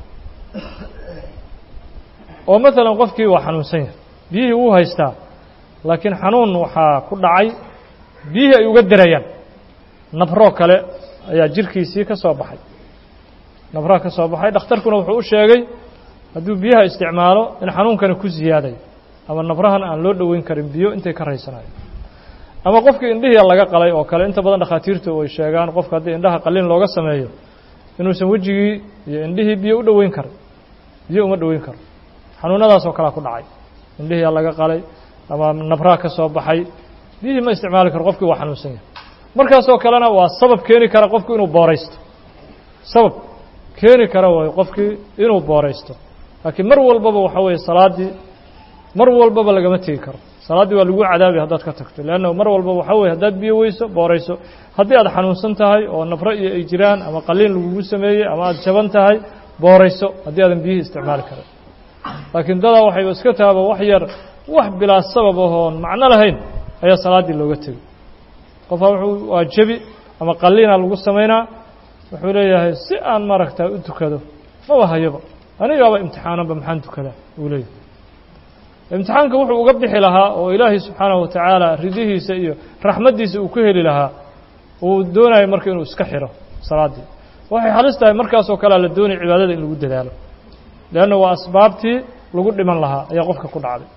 oo maalan qofkii waa xanuunsan yahay biyihii wuu haystaa laakiin xanuun waxaa ku dhacay biyihii ay uga dirayaan nabroo kale ayaa jirkiisii ka soo baxay nabraa ka soo baxay dhakhtarkuna wuxuu u sheegay hadduu biyaha isticmaalo in xanuunkani ku ziyaadayo ama nabrahan aan loo dhoweyn karin biyo intay ka raysanayo ama qofkii indhihii laga qalay oo kale inta badan dhakhaatiirtu ay sheegaan qofka haddii indhaha qalin looga sameeyo inuusan wejigii iyo indhihii biyo u dhoweyn karin biyo uma dhoweyn karo xanuunadaas oo kalea ku dhacay indhihii laga qalay ama nabraa ka soo baxay biyihii ma isticmaali karo qofkii waa xanuunsan yahay markaasoo kalena waa sabab keeni kara qofku inuu booraysto sabab keeni kara way qofkii inuu booraysto laakiin mar walbaba waxa weeye salaaddii mar walbaba lagama tegi karo salaaddii waa lagu cadaabi haddaad ka tagto leanna mar walbaba waxa weye haddaad biyo weyso boorayso haddii aad xanuunsan tahay oo nafro iyo ay jiraan ama qaliin lagugu sameeyey ama aad jaban tahay boorayso haddii aadan biyihii isticmaali karin laakiin dadaa waxayba iska tahaba wax yar wax bilaa sabab ahoon macno lahayn ayaa salaaddii looga tegey qofaa wuxuu waa jebi ama qaliina lagu samaynaa wuxuu leeyahay si aan maaragtaa u tukado maba hayaba anigaaba imtixaananba maxaan tukadaa uu leeyahay imtixaanka wuxuu uga bixi lahaa oo ilaahay subxaanahu watacaala ridihiisa iyo raxmaddiisa uu ku heli lahaa uu doonayo marka inuu iska xiro salaaddii waxay halis tahay markaasoo kalea la doonaya cibaadada in lagu dadaalo leanna waa asbaabtii lagu dhiman lahaa ayaa qofka ku dhacday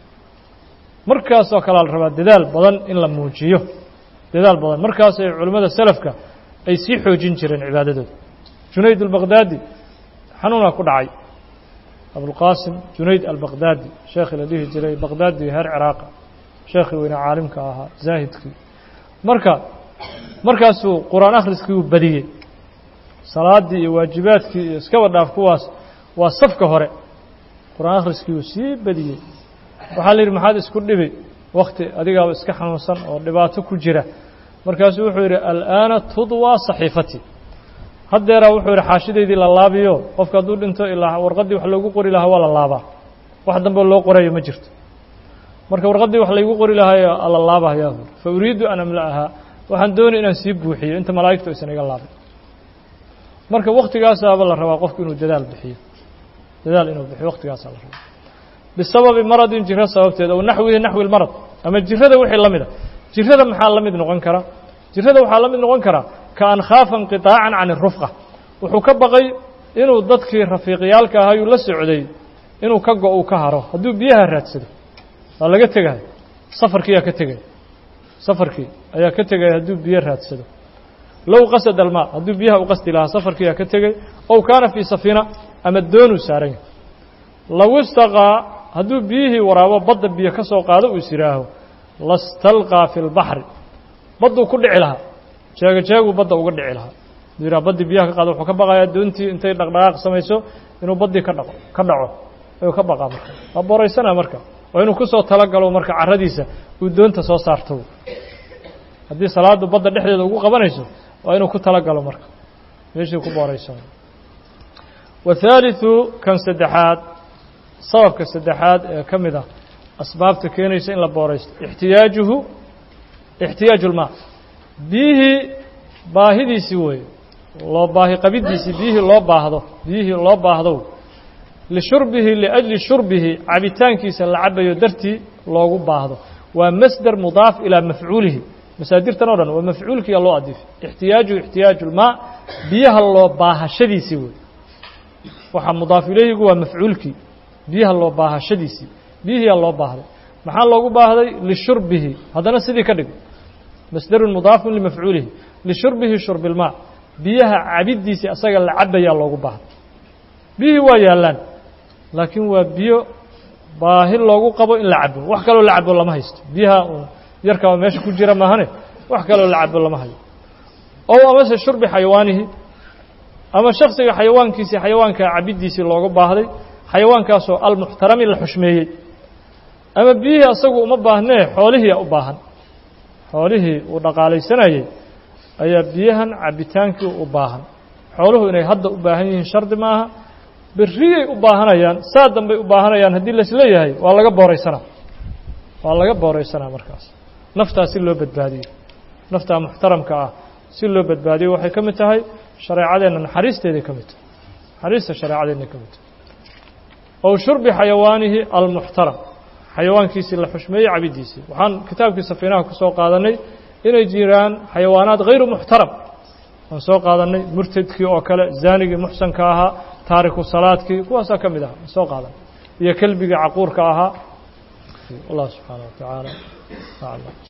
markaasoo kalea la rabaa dadaal badan in la muujiyo dadaal badan markaasay culimmada selafka ay sii xoojin jireen cibaadadooda junayd albaqdaadi xanuunaa ku dhacay abulqaasim junayd albaqdaadi sheekhii la dhihi jiray baqdaadi heer ciraaqa sheekhii weyne caalimka ahaa zaahidkii marka markaasuu qur-aan akhriskii uu badiyey salaaddii iyo waajibaadkii iyo iskaba dhaaf kuwaas waa safka hore qur-aan akhriskii uu sii badiyey waxaa la yidhi maxaad isku dhibi wakti adigaaba iska xanuunsan oo dhibaato ku jira markaasuu wuxuu yidhi al'aana tudwaa saxiifatii haddeeraa wuxuu yidhi xaashidaydii la laabiyo qofka hadduu dhinto ilaa warqaddii wax loogu qori lahaa waa la laabaa wax dambe loo qorayo ma jirto marka warqaddii wax laygu qori lahaayo la laabahayaa buuri fa uriidu an amla'ahaa waxaan doonay inaan sii buuxiyo inta malaa'igtu aysan iga laabin marka waktigaasaaba la rabaa qofku inuu dadaal bixiyo dadaal inuu bixiyo waktigaasaa la rabaa bisababi maradin jiro sababteed ow naxwihi naxwi lmarad ama jirada wixii la mida jirada maxaa la mid noqon kara jirada waxaa la mid noqon karaa ka an khaafa inqiطaacan can irufqa wuxuu ka baqay inuu dadkii rafiiqyaalka ahaayuu la socday inuu ka go uu ka haro hadduu biyaha raadsado waa laga tegaya safarkii ayaa ka tegaya safarkii ayaa ka tegaya hadduu biyo raadsado low qasada almaa hadduu biyaha u qasdi lahaa safarkii ayaa ka tegay ow kaana fii safiina ama doonuu saaran yahay low istaqaa hadduu biyihii waraabo badda biyo ka soo qaado uu is yihaaho lastalqaa fi lbaxri badduu ku dhici lahaa jeega jeeguu badda uga dhici lahaa haduu yidhaha baddii biyaha ka qaado wuxuu ka baqayaa doontii intay dhaqdhaqaaq samayso inuu baddii ka dhaqo ka dhaco ayuu ka baqaa marka waa booraysanaa marka waa inuu kusoo talagalo marka carradiisa uu doonta soo saarto haddii salaadu badda dhexdeeda ugu qabanayso waa inuu ku talagalo marka meeshii ku booraysano wathaalitثu kan saddexaad sababka saddexaad ee ka mid ah asbaabta keenaysa in la booraysto ixtiyaajuhu ixtiyaaju lmaa biyihii baahidiisii weeye loo baahi qabiddiisii biyihii loo baahdo biyihii loo baahdo lishurbihi liأjli shurbihi cabitaankiisa la cabayo dartii loogu baahdo waa masder mudaaf ilaa mafcuulihi masaadirtan o dhan waa mafcuulkiiya loo adifay ixtiyaajuhu ixtiyaaju lmaa biyaha loo baahashadiisii wey waxaa mudaaf ilayhigu waa mafcuulkii biyaha loo baahashadiisii biyihiyaa loo baahday maxaa loogu baahday lishurbihi haddana sidii ka dhig masderun mudaafun limafcuulihi lishurbihi shurbi lmaa biyaha cabiddiisii asaga la cabayaa loogu baahday biyihii waa yaallaan laakiin waa biyo baahi loogu qabo in la cabo wax kaloo la cabo lama haysto biyaha yarkaa meesha ku jira maahane wax kaloo la cabo lama hayo ow amase shurbi xayawaanihi ama shaksiga xayawaankiisii xayawaanka cabiddiisii loogu baahday xayawaankaasoo almuxtarami la xushmeeyey ama biyihii asagu uma baahnee xoolihiia u baahan xoolihii uu dhaqaalaysanayey ayaa biyahan cabitaankii u baahan xooluhu inay hadda u baahan yihiin shardi maaha berriyay u baahanayaan saa dambay u baahanayaan haddii laisleeyahay waa laga booraysanaa waa laga booraysanaa markaas naftaa si loo badbaadiyo naftaa muxtaramka ah si loo badbaadiyo waxay ka mid tahay shareecadeenna naxariisteeday ka mid tahay naxariista shareecadeenna ka mid tahay ow shurbi xayawaanihi almuxtaram xayawaankiisii la xushmeeyey cabiddiisii waxaan kitaabkii safiinaha ku soo qaadanay inay jiraan xayawaanaad hayru muxtaram waan soo qaadanay murtadkii oo kale zaanigii muxsanka ahaa taariku salaadkii kuwaasaa ka mid aha waan soo qaadanay iyo kelbigii caquurka ahaa allah subxaana wa tacaala aclam